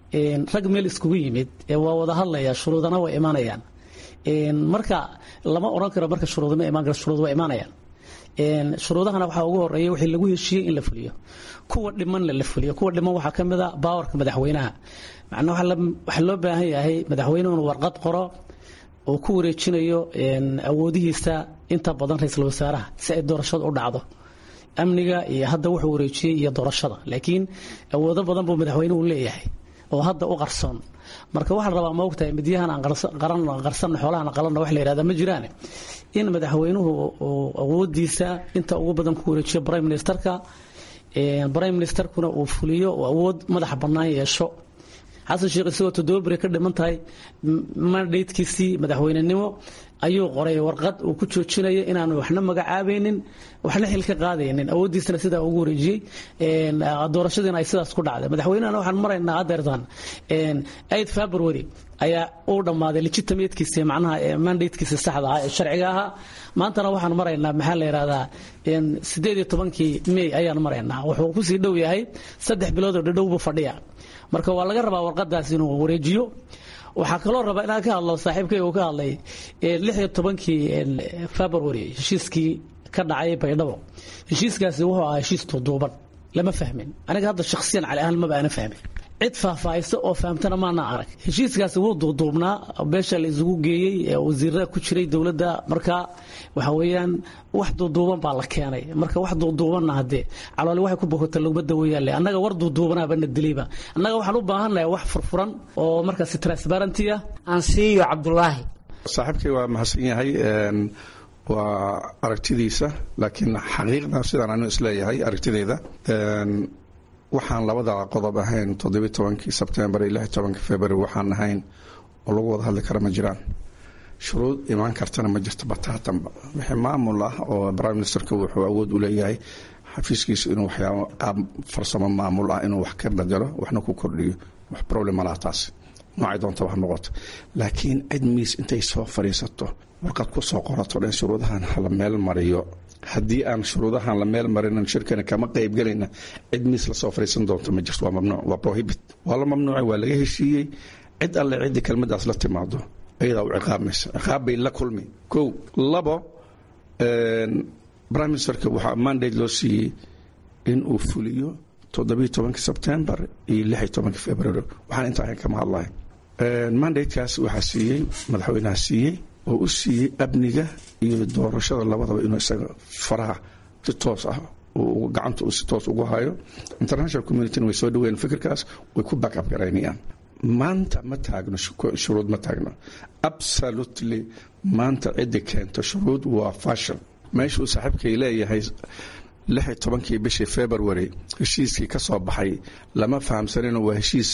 rag meel iskugu yimid waa wada hadlaya shuruudana way imaanayaan marka lama oran karo marka shuruud ma imaan karo shuruud waa imaanayaan shuruudahana waxaa ugu horeeya wixii lagu heshiiyey in la fuliyo kuwa dhimanna la fuliyo kuwa dhiman waxaa ka mid a baawarka madaxweynaha macnaa waxaa loo baahan yahay madaxweynuhu inuu warqad qoro oo ku wareejinayo awoodihiisa inta badan ra-iisul wasaaraha si ay doorashada u dhacdo amniga iyo hadda wuxuu wareejiyey iyo doorashada laakiin awoodo badan buu madaxweynuhu leeyahay oo hadda u qarsoon marka waxaa la rabaa ma ogtahay midyahan aan qarsanno xoolahan qalanno wax la yidhahda ma jiraan in madaxweynuhu awoodiisa inta ugu badan ku wareejiyo prime ministerka prime ministerkuna uu fuliyo oo awood madaxa bannaan yeesho xasan sheekh isagoo toddoba beri ka dhiman tahay mandatekiisii madaxweynenimo ayuu qoray warqad uu ku joojinayo inaanu waxna magacaabaynin waxna xil ka qaadaynin awooddiisana sidaa ugu wareejiyey doorashadiina ay sidaas ku dhacday madaxweynehana waxaan maraynaa adeertan aid february ayaa uu dhammaaday legitimatekiisa macnaha mandatekiisa saxda ah ee sharciga ahaa maantana waxaan maraynaa maxaa la yidhahdaa sideed iyo tobankii may ayaan maraynaa wuxuu kusii dhow yahay saddex bilood oo dhadhow buu fadhiya marka waa laga rabaa warqadaas inuu wareejiyo waxaa kaloo rabaa inaan ka hadlo saaxiibkay uu ka hadlay lix iyo tobankii february heshiiskii ka dhacay baydhabo heshiiskaasi wuxuu ahaa heshiis duuduuban lama fahmin aniga hadda shakhsiyan cali ahaan maba ana fahmin cid faahfaahisa oo fahamtana maana arag heshiiskaasi wuu duuduubnaa beesha la isugu geeyey wasiirada ku jiray dowladda marka waxa weeyaan wax duuduuban baa la keenay marka wax duuduubanna haddee caloole waxay ku bogota laguma daweeyaale annaga war duuduubanaaba na dilayba annaga waxaan u baahannahay wax furfuran oo markaasi transparenty ah aan siiyo cabdulaahi saaxiibkay waa mahadsan yahay waa aragtidiisa laakiin xaqiiqda sidaan anu isleeyahay aragtideeda waxaan labada qodob ahayn toddobiy tobankii sebtembar iyo lix tobankii february waxaan ahayn oo lagu wada hadli kara ma jiraan shuruud imaan kartana ma jirto bataatanba wixii maamul ah oo prime ministerka wuxuu awood u leeyahay xafiiskiisa inuu waxyaabo qaab farsamo maamul ah inuu wax ka bedelo waxna ku kordhiyo wax problem malaha taas noocay doonta wax noqoto laakiin cid miis intay soo fadhiisato warqad ku soo qorato dhan shuruudahan hala meel mariyo haddii aan shuruudahan la meel marinan shirkana kama qaybgelayna cid miis lasoo fadhiisan doonto ma jirto waa mamnuuc waa prohibit waa la mamnuucay waa laga heshiiyey cid alle ciddii kelmadaas la timaado ayadaa u ciqaabaysa ciqaab bay la kulmi kow labo prime ministerka waxaa mandate loo siiyey in uu fuliyo toddobiyo tobankii sebtembar iyo lix iyo tobankii february waxaan inta ahayn kama hadlahay mandatekaas waxaa siiyey madaxweynaha siiyey oo u siiyey amniga iyo doorashada labadaba inuu isaga faraha si toos ah gacanta uu si toos ugu hayo international communityna way soo dhaweeyeen fikirkaas way ku back up garaynayaan maanta ma taagno shuruud ma taagno absolutely maanta ciddi keento shuruud waa fashon meeshuu saaxiibkay leeyahay lix iyo tobankii bishii february heshiiskii ka soo baxay lama fahamsanino waa heshiis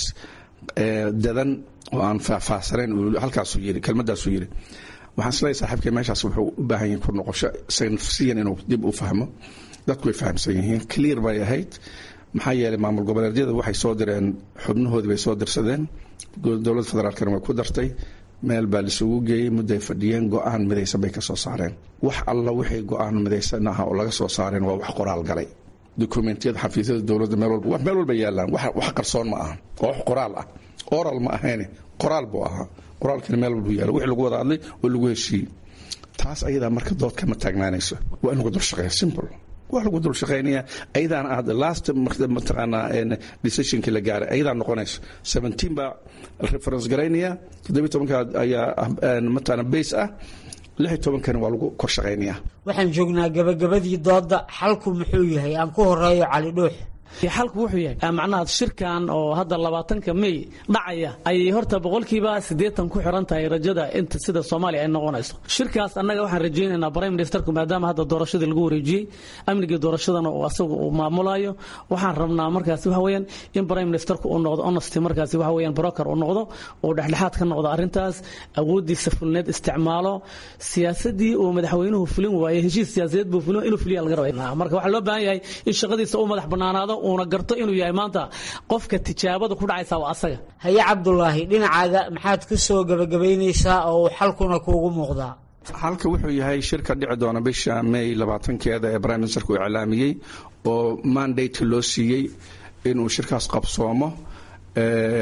dadan oo aan faahfaahsanayn halkaasuu yiri kelmadaasuu yiri waxaan isleeyahay saaxiibkay meeshaas wuxuu u baahan yahay ku noqosho isaga nafsiyan inuu dib u fahmo dadku way fahamsan yihiin clear bay ahayd maxaa yeelay maamul goboleedyada waxay soo direen xubnahoodii bay soo dirsadeen dowladda federaalkana way ku dartay meel baa laisugu geeyey mudday fadhiyeen go-aan midaysan bay ka soo saareen wax alla wixii go-aan midaysan aha oo laga soo saareen waa wax qoraal galay dokumentiyada xafiisyada dowladda meel walba meel walba yaalaan wax qarsoon ma aha waa wax qoraal ah oral ma ahayne qoraal buu ahaa qoraalkana meel walbu yaala wixii lagu wada hadlay oo lagu heshiiyey taas ayadaa marka dood kama taagnaanayso waa in lagu dul shaqeeya simple waa lagu dul shaqaynaya ayadaan aad last mataqaanaa decisionkii la gaaray ayadaa noqonayso seventeen baa reference garaynaya toddobiy tobanka ayaa mataqaana base ah lix iyo tobankana waa lagu kor shaqaynaya waxaan joognaa gabagabadii doodda xalku muxuu yahay aan ku horeeyo cali dhuux xalku wuxuu yahay macnaha shirkan oo hadda labaatanka may dhacaya ayay horta boqolkiiba siddeetan ku xiran tahay rajada inta sida soomaaliya ay noqonayso shirkaas annaga waxaan rajaynaynaa prime ministerku maadaama hadda doorashadii lagu wareejiyey amnigii doorashadana uu asagu uu maamulayo waxaan rabnaa markaasi waxa weeyaan in prime ministerku uu noqdo honesty markaasi waxa weeyaan broker uu noqdo uu dhexdhexaad ka noqdo arrintaas awooddiisa fulneed isticmaalo siyaasadii uu madaxweynuhu fulin waayey heshiis siyaasadeed buu fulin inuu fuliya laga rabaa marka waxaa loo baahan yahay in shaqadiisa uu madax bannaanaado uuna garto inuu yahay maanta qofka tijaabada ku dhacaysa waa asaga haye cabdulaahi dhinacaaga maxaad ku soo gebagabaynaysaa oo uu xalkuna kuugu muuqdaa halka wuxuu yahay shirka dhici doona bisha may labaatankeeda ee prime ministerku iclaamiyey oo mandate loo siiyey inuu shirkaas qabsoomo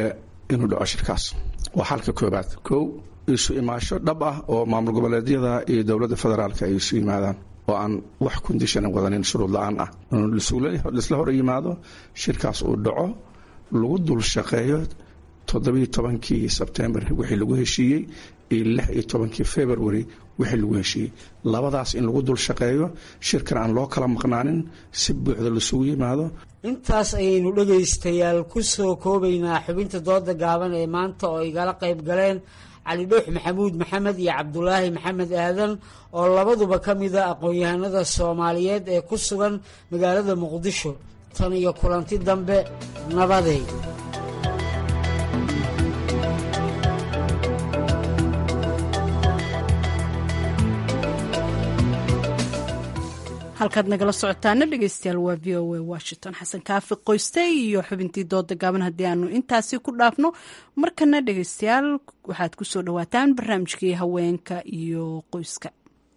inuu dhaco shirkaas waa xalka koobaad kow isu imaasho dhab ah oo maamul goboleedyada iyo dowladda federaalka ay isu yimaadaan oo aan wax kondishana wadanin shuruud la-aan ah laisla hor yimaado shirkaas uu dhaco lagu dul shaqeeyo toddobiyo tobankii sebtembar wixii lagu heshiiyey iyo lix iyo tobankii february wixii lagu heshiiyey labadaas in lagu dul shaqeeyo shirkan aan loo kala maqnaanin si buuxda laisugu yimaado intaas ayaynu dhegaystayaal ku soo koobaynaa xubinta dooda gaaban ee maanta oo igala qayb galeen cali dhuux maxamuud maxamed iyo cabdulaahi maxamed aadan oo labaduba ka mida aqoon-yahanada soomaaliyeed ee ku sugan magaalada muqdisho tan iyo kulanti dambe nabaday halkaad nagala socotaana dhegeystayaal waa v o a washington xasan kaafi qoyste iyo xubintii dooda gaaban haddii aanu intaasi ku dhaafno markana dhegeystayaal waxaad ku soo dhawaataan barnaamijkii haweenka iyo qoyska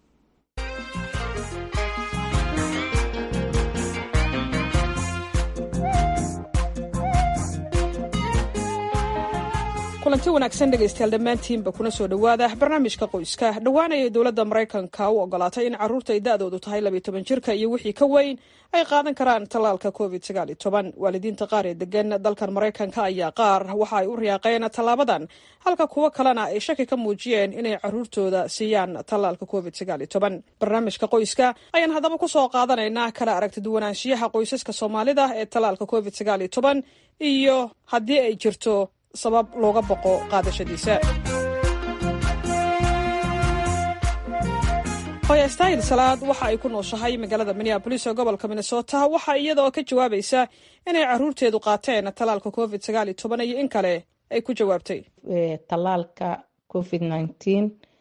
kulanti wanaagsan dhegaystayaal dhammaantiinba kuna soo dhowaada barnaamijka qoyska dhowaanayay dowladda maraykanka u ogolaatay in carruurta ay da-doodu tahay labiyo toban jirka iyo wixii ka weyn ay qaadan karaan tallaalka covid sagaal iyo toban waalidiinta qaar ee degan dalkan maraykanka ayaa qaar waxa ay u riyaaqeen tallaabadan halka kuwo kalena ay shaki ka muujiyeen inay carruurtooda siiyaan tallaalka covid sagaal iyo toban barnaamijka qoyska ayaan haddaba ku soo qaadanaynaa kala aragti duwanaanshiyaha qoysaska soomaalida ee tallaalka covid sagaal iyo toban iyo haddii ay jirto sabab looga boqo qaadashadiisa hoya stahil salaad waxa ay ku nooshahay magaalada minneabolis ee gobolka minnesota waxa iyadaoo ka jawaabaysa inay caruurteedu qaateen tallaalka covid sagaal iyo toban iyo in kale ay ku jawaabtay tallaalka covid nineteen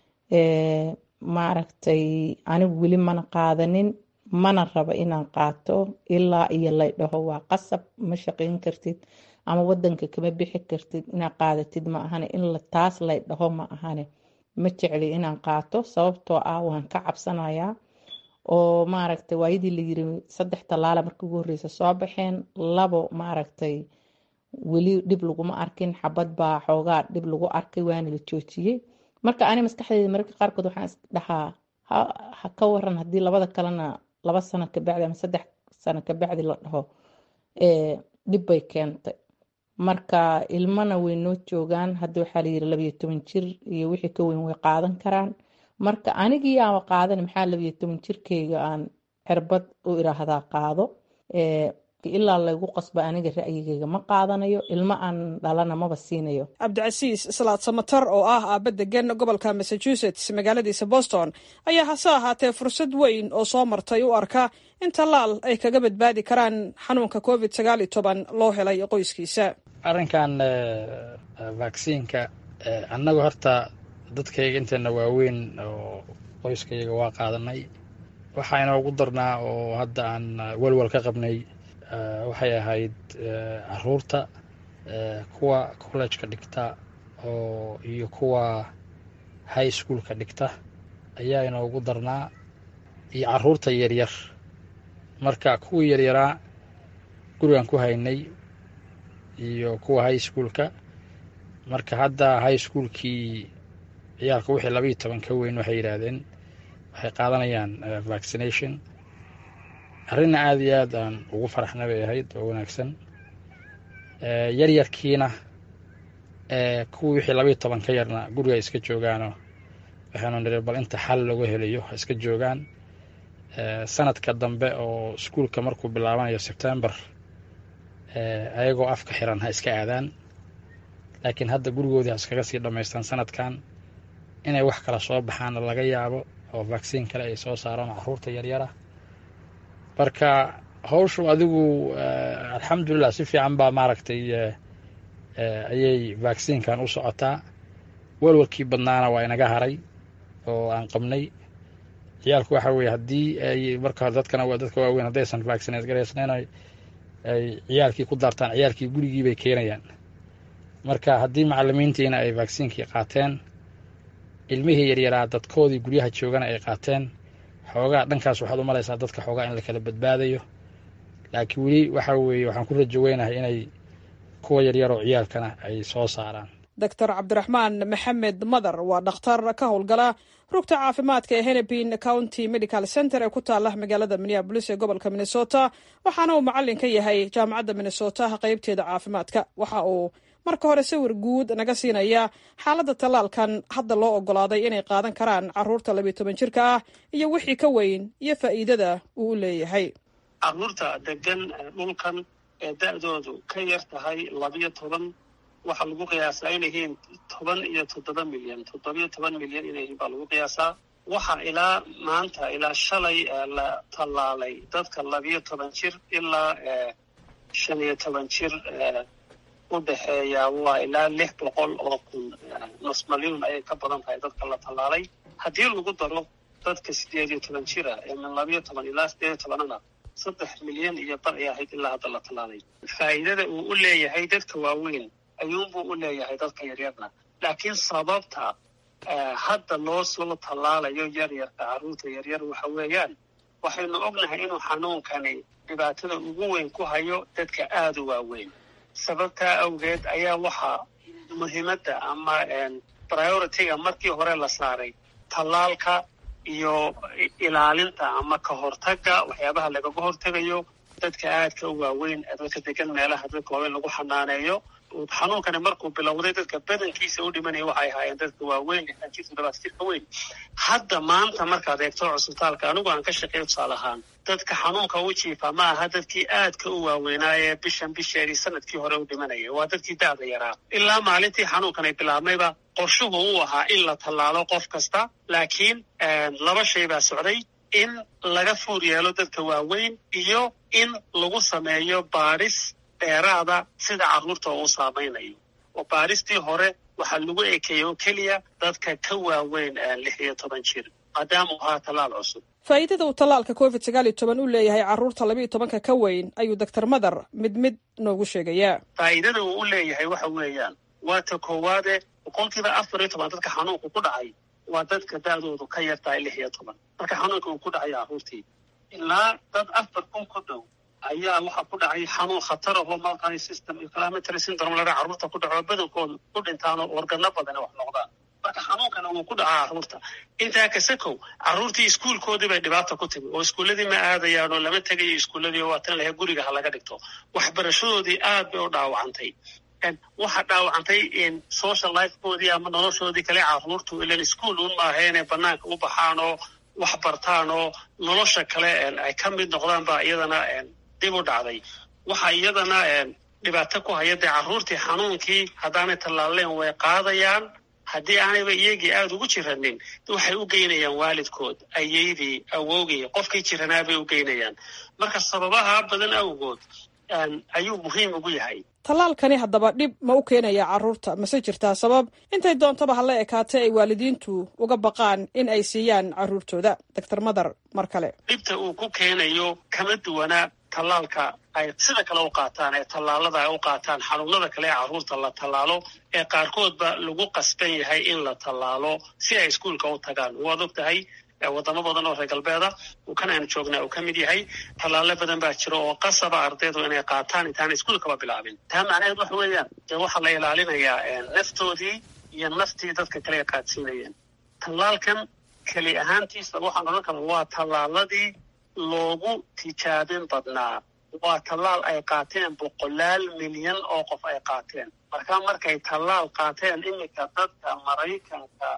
maaragtay anigu weli mana qaadanin mana rabo inaan qaato ilaa iyo lay dhaho waa qasab ma shaqayn kartid ama wadanka kama bixi kartid inaad qaadatid ma ahane in taas lay dhaho ma ahane ma jecli inaan qaato sababtoo ah waan ka cabsanayaa oo maaragtay waayadii la yiri saddex tallaala markii ugu horreysa soo baxeen labo maaragtay weli dhib laguma arkin xabad baa xoogaa dhib lagu arkay waana la joojiyey marka ani maskaxdeeda mararka qaarkood waxaan isdhahaa ha ka waran haddii labada kalena laba sano kabacdi ama saddex sano kabacdi la dhaho dhib bay keentay marka ilmana way noo joogaan hadda waxaa layiri labayo toban jir iyo wixii ka weyn way qaadan karaan marka anigii aaba qaadan maxaa labayo toban jirkeyga aan cirbad u iraahdaa qaado ilaa laygu qasba aniga ra'yigeyga ma qaadanayo ilmo aan dhalana maba siinayo cabdicasiis salaad samatar oo ah aaba degan gobolka massachusetts magaaladiisa boston ayaa hase ahaatee fursad weyn oo soo martay u arka in tallaal ay kaga badbaadi karaan xanuunka covid sagaal iyo toban loo helay qoyskiisa arrinkan vaksiinka annagu horta dadkayga inteena waaweyn oo qoyskayga waa qaadanay waxaa inoogu darnaa oo hadda aan welwel ka qabnay waxay ahayd caruurta kuwa collejka dhigta oo iyo kuwa high schoolka dhigta ayaa inoogu darnaa iyo caruurta yaryar marka kuwii yaryaraa gurigan ku haynay iyo kuwa high schoolka marka hadda high schoolkii ciyaalka wixii labaiyo toban ka weyn waxay yidhaahdeen waxay qaadanayaan vaccination arrinna aada iyo aad aan ugu faraxna bay ahayd oo wanaagsan yaryarkiina kuwii wixii labaiyo toban ka yarna guriga iska joogaanoo waxaanu niri bal inta xal looga helayo ha iska joogaan sanadka dambe oo iskuulka markuu bilaabanayo sebtembar ayagoo afka xiran ha iska aadaan laakiin hadda gurigoodii ha iskaga sii dhammaystaan sanadkan inay wax kala soo baxaanna laga yaabo oo vaksiin kale ay soo saaraan caruurta yaryara marka hawshu adigu alxamdulilah si fiican baa maaragtay ayay vaksiinkan u socotaa walwalkii badnaana waa inaga haray oo aan qabnay ciyaalku waxa weye haddii ay marka hore dadkana dadka waaweyn haddaysan vaccineed garaysnayn ay ciyaalkii ku daartaan ciyaalkii gurigii bay keenayaan marka haddii macalimiintiina ay vaksiinkii qaateen ilmihii yaryaraa dadkoodii guryaha joogana ay qaateen xoogaa dhankaas waxaad u malaysaa dadka xoogaa in la kala badbaadayo laakiin weli waxa weeye waxaan ku rajoweynahay inay kuwa yaryar oo ciyaalkana ay soo saaraan doctor cabdiraxmaan maxamed madar waa dhakhtar ka howlgala rugta caafimaadka ee hennepin county medical center ee ku taala magaalada minneabolis ee gobolka minnesota waxaana uu macalin ka yahay jaamacadda minnesota qeybteeda caafimaadka waxa uu marka hore sawir guud naga siinaya xaaladda tallaalkan hadda loo ogolaaday inay qaadan karaan caruurta labiyo toban jirka ah iyo wixii ka weyn iyo faa'iidada uu u leeyahay caruurta degan dhulkan ee da-doodu ka yar tahay labiyo toban waxaa lagu qiyaasaa inay yihiin toban iyo toddoba milyan toddobiyo toban milyan inay yihiin baa lagu qiyaasaa waxaa ilaa maanta ilaa shalay la tallaalay dadka labiyo toban jir ilaa shan iyo toban jir u dhexeeya waa ilaa lix boqol oo kun nus malyuun ayay ka badan tahay dadka la tallaalay haddii lagu daro dadka sideed iyo toban jira ee min labiyo toban ilaa sideed iyo tobanana saddex milyan iyo bar ay ahayd ilaa hadda la tallaalay faa'iidada uu u leeyahay dadka waaweyn ayuunbuu u leeyahay dadka yaryarna laakiin sababta hadda loo soo tallaalayo yaryarka carruurta yaryar waxa weeyaan waxaynu ognahay inuu xanuunkani dhibaatada ugu weyn ku hayo dadka aada u waaweyn sababtaa awgeed ayaa waxaa muhiimadda ama priority-ga markii hore la saaray tallaalka iyo ilaalinta ama ka hortagga waxyaabaha lagaga hortegayo dadka aadka u waaweyn dadka degan meelaha dadka waaweyn lagu xanaaneeyo xanuunkani markuu bilowday dadka badankiisa u dhimanaya waxay ahaayeen dadka waaweyn lixdan jir toddobaatan jirka weyn hadda maanta markaad eegto cusbitaalka anigu aan ka shaqeeyo tusaale ahaan dadka xanuunka u jiifa ma aha dadkii aadka u waaweynaaye bishan bisheedii sanadkii hore u dhimanaya waa dadkii da-da yaraa ilaa maalintii xanuunkan ay bilaabmayba qorshuhu uu ahaa in la tallaalo qof kasta laakiin laba shay baa socday in laga fuur yeelo dadka waaweyn iyo in lagu sameeyo baadhis dheeraada sida carruurta uu saamaynayo oo baadhistii hore waxaa lagu ekeeyey oo keliya dadka ka waaweyn lix iyo toban jir maadaamuu ahaa tallaal cusub faa'iidada uu tallaalka covid sagaal iyo toban u leeyahay carruurta labiiyo tobanka ka weyn ayuu doctor madar mid mid noogu sheegayaa faa'iidada uu u leeyahay waxa weeyaan waa ta koowaade boqolkiiba afar iyo toban dadka xanuunku ku dhacay waa dadka da-doodu ka yar tahay lix iyo toban marka xanuunka uu ku dhacayo carruurtii ilaa dad afar kun ku dhow ayaa waxaa ku dhacay xanuun khatar ahoo maltani system inflammatory syndrome ladhaa carruurta ku dhaco badankooda ku dhintaan oo organo badani wax noqdaan marka xanuunkana wuu ku dhacaa carruurta intaa kasakow carruurtii iskuulkoodii bay dhibaata ku timi oo iskuulladii ma aadayaan oo lama tegayo iskuulladii oo waatan lahe guriga ha laga dhigto waxbarashadoodii aad bay u dhaawacantay waxaa dhaawacantay social lifekoodii ama noloshoodii kale carruurtu ilan iskuol un maaha inay banaanka u baxaan oo wax bartaan oo nolosha kale ay ka mid noqdaan baa iyadana dib u dhacday waxaa iyadana dhibaato ku haya dee carruurtii xanuunkii haddaanay tallaaleen way qaadayaan haddii aanayba iyagii aada ugu jiranin waxay u geynayaan waalidkood ayeydii awowgii qofkii jiranaa bay u geynayaan marka sababaha badan awgood ayuu muhiim ugu yahay tallaalkani haddaba dhib ma u keenaya carruurta mase jirtaa sabab intay doontaba hala ekaatay ay waalidiintu uga baqaan in ay siiyaan carruurtooda doctor madar mar kale dhibta uu ku keenayo kama duwana tallaalka ay sida kale u qaataan ee tallaalada ay u qaataan xanuunada kale ee carruurta la tallaalo ee qaarkoodba lagu qasban yahay in la tallaalo si ay iskuulka u tagaan waad og tahay wadamo badan oo reer galbeeda kan aynu joognaa uu ka mid yahay tallaalo badan baa jira oo qasaba ardaydu inay qaataan intaana iskuulkaba bilaabin taa macnaheed waxa weeyaan dee waxaa la ilaalinayaa naftoodii iyo naftii dadka kale ay qaadsiinayeen tallaalkan keli ahaantiisa waxaan odhan karaa waa tallaaladii loogu tijaabin badnaa waa tallaal ay qaateen boqolaal milyan oo qof ay qaateen marka markay tallaal qaateen iminka dadka maraykanka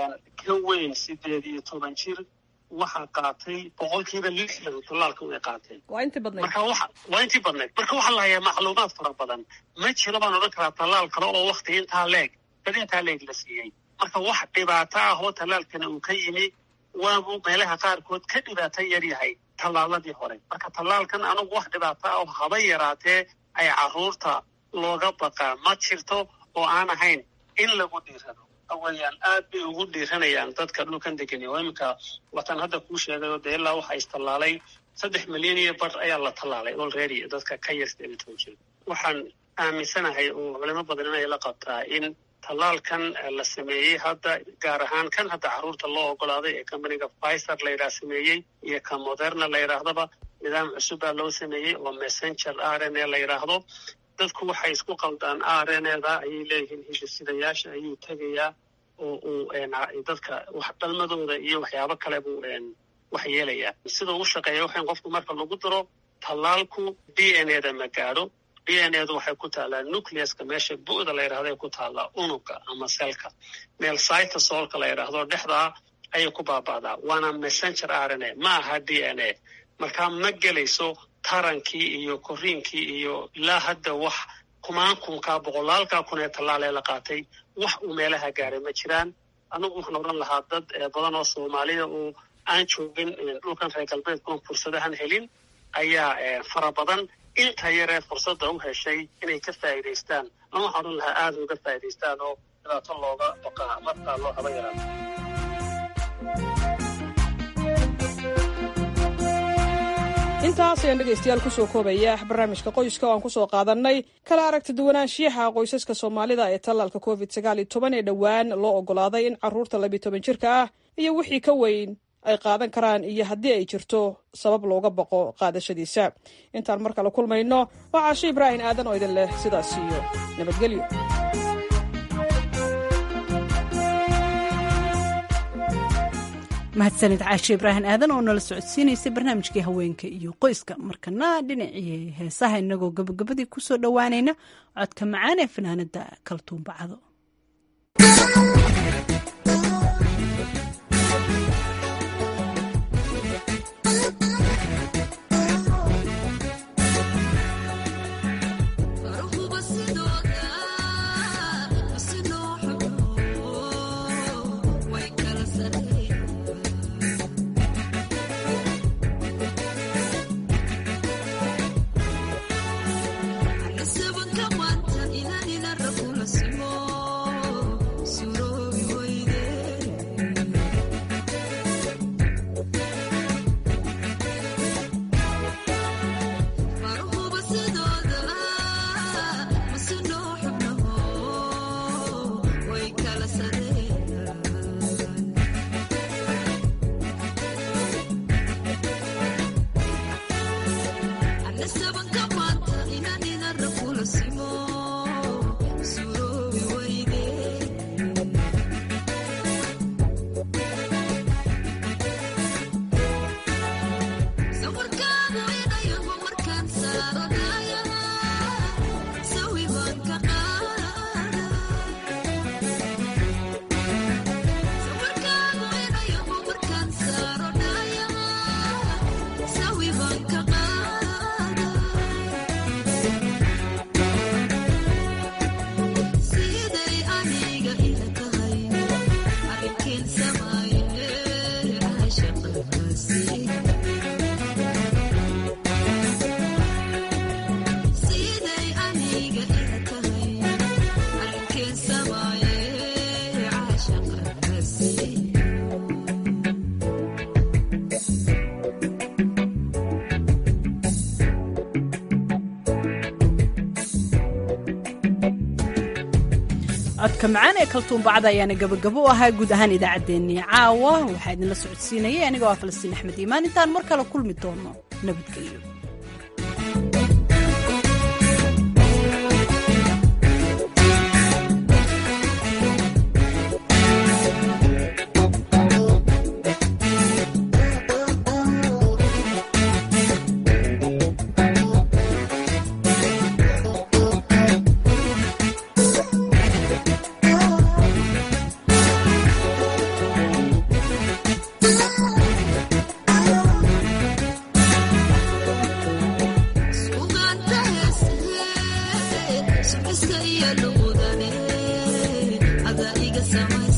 ka weyn sideed iyo toban jir waxaa qaatay boqolkiiba lixdan tallaalka way qaateen waa intii badnayd marka waxa waa intii badnayd marka waxaa la hayaa macluumaad fara badan ma jiro baan odhan karaa tallaal kale oo wakti intaa leeg dad intaa leeg la siiyey marka wax dhibaato ah oo tallaalkana uu ka yimi waabuu meelaha qaarkood ka dhibaato yar yahay tallaaladii hore marka tallaalkan anugu wax dhibaato ah oo haba yaraatee ay carruurta looga baqaa ma jirto oo aan ahayn in lagu dhiirado weyaan aad bay ugu dhiiranayaan dadka dhulkan degan oo iminka watan hadda kuu sheegayo dee ilaa waxaa istallaalay saddex milyan iyo bar ayaa la tallaalay already dadka ka yar sideed iyo toban jir waxaan aaminsanahay oo culimo badan inay la qabtaa in tallaalkan la sameeyey hadda gaar ahaan kan hadda carruurta loo ogolaaday ee companiga fiser la yidhaha sameeyey iyo ka moderna la yidhaahdaba nidaam cusub baa loo sameeyey oo messenger r n a la yidhaahdo dadku waxay isku qaldaan areneeda ayay leeyihiin hidisidayaasha ayuu tegayaa oo uu dadka dhalmadooda iyo waxyaabo kale buu wax yeelayaa sida uu shaqeeya waxan qofku marka lagu daro tallaalku d n eda ma gaadho d n edu waxay ku taallaa nucleuska meesha bu'da la yidhahdo ay ku taallaa unuga ama selka meel cytosolka la yidhaahdo dhexdaa ayay ku baaba'daa waana messenger rna ma aha d n a markaa ma gelayso tarankii iyo koriinkii iyo ilaa hadda wax kumaankunkaa boqolaalkaa kun ee tallaal ee la qaatay wax uu meelaha gaaray ma jiraan anigu waxaan odhan lahaa dad badan oo soomaaliya oo aan joogin dhulkan reer galbeedka oon fursadahan helin ayaa fara badan inta yaree fursadda u heshay inay ka faa'iidaystaan ama waxaan odhan lahaa aada uga faa'idaystaan oo dhibaato looga baqaa markaa loo haba yaraado intaas ayaan dhegaystayaal kusoo koobaya barnaamijka qoyska oo aan kusoo qaadannay kala aragti duwanaanshiyaha qoysaska soomaalida ee tallaalka covid sagaal iyo toban ee dhowaan loo oggolaaday in carruurta labiyo toban jirka ah iyo wixii ka weyn ay qaadan karaan iyo haddii ay jirto sabab looga baqo qaadashadiisa intaan mar kale kulmayno waa caashe ibraahim aadan oo idin leh sidaas iyo nabadgelyo mahadsanid caashe ibraahim aadan oo nala socodsiinaysay barnaamijkii haweenka iyo qoyska markana dhinacii heesaha inagoo gabagabadii kusoo dhowaanayna codka macaan ee fanaanada kaltuun bacdo codka macaan ee kaltuun bacda ayaana gabagabo u ahaa guud ahaan idaacaddeenii caawa waxaa idinla socodsiinayay anigoo ah falastiin axmed iimaan intaan mar kale kulmi doono nabadgelyo Iska iyo luqudane, ada iga samay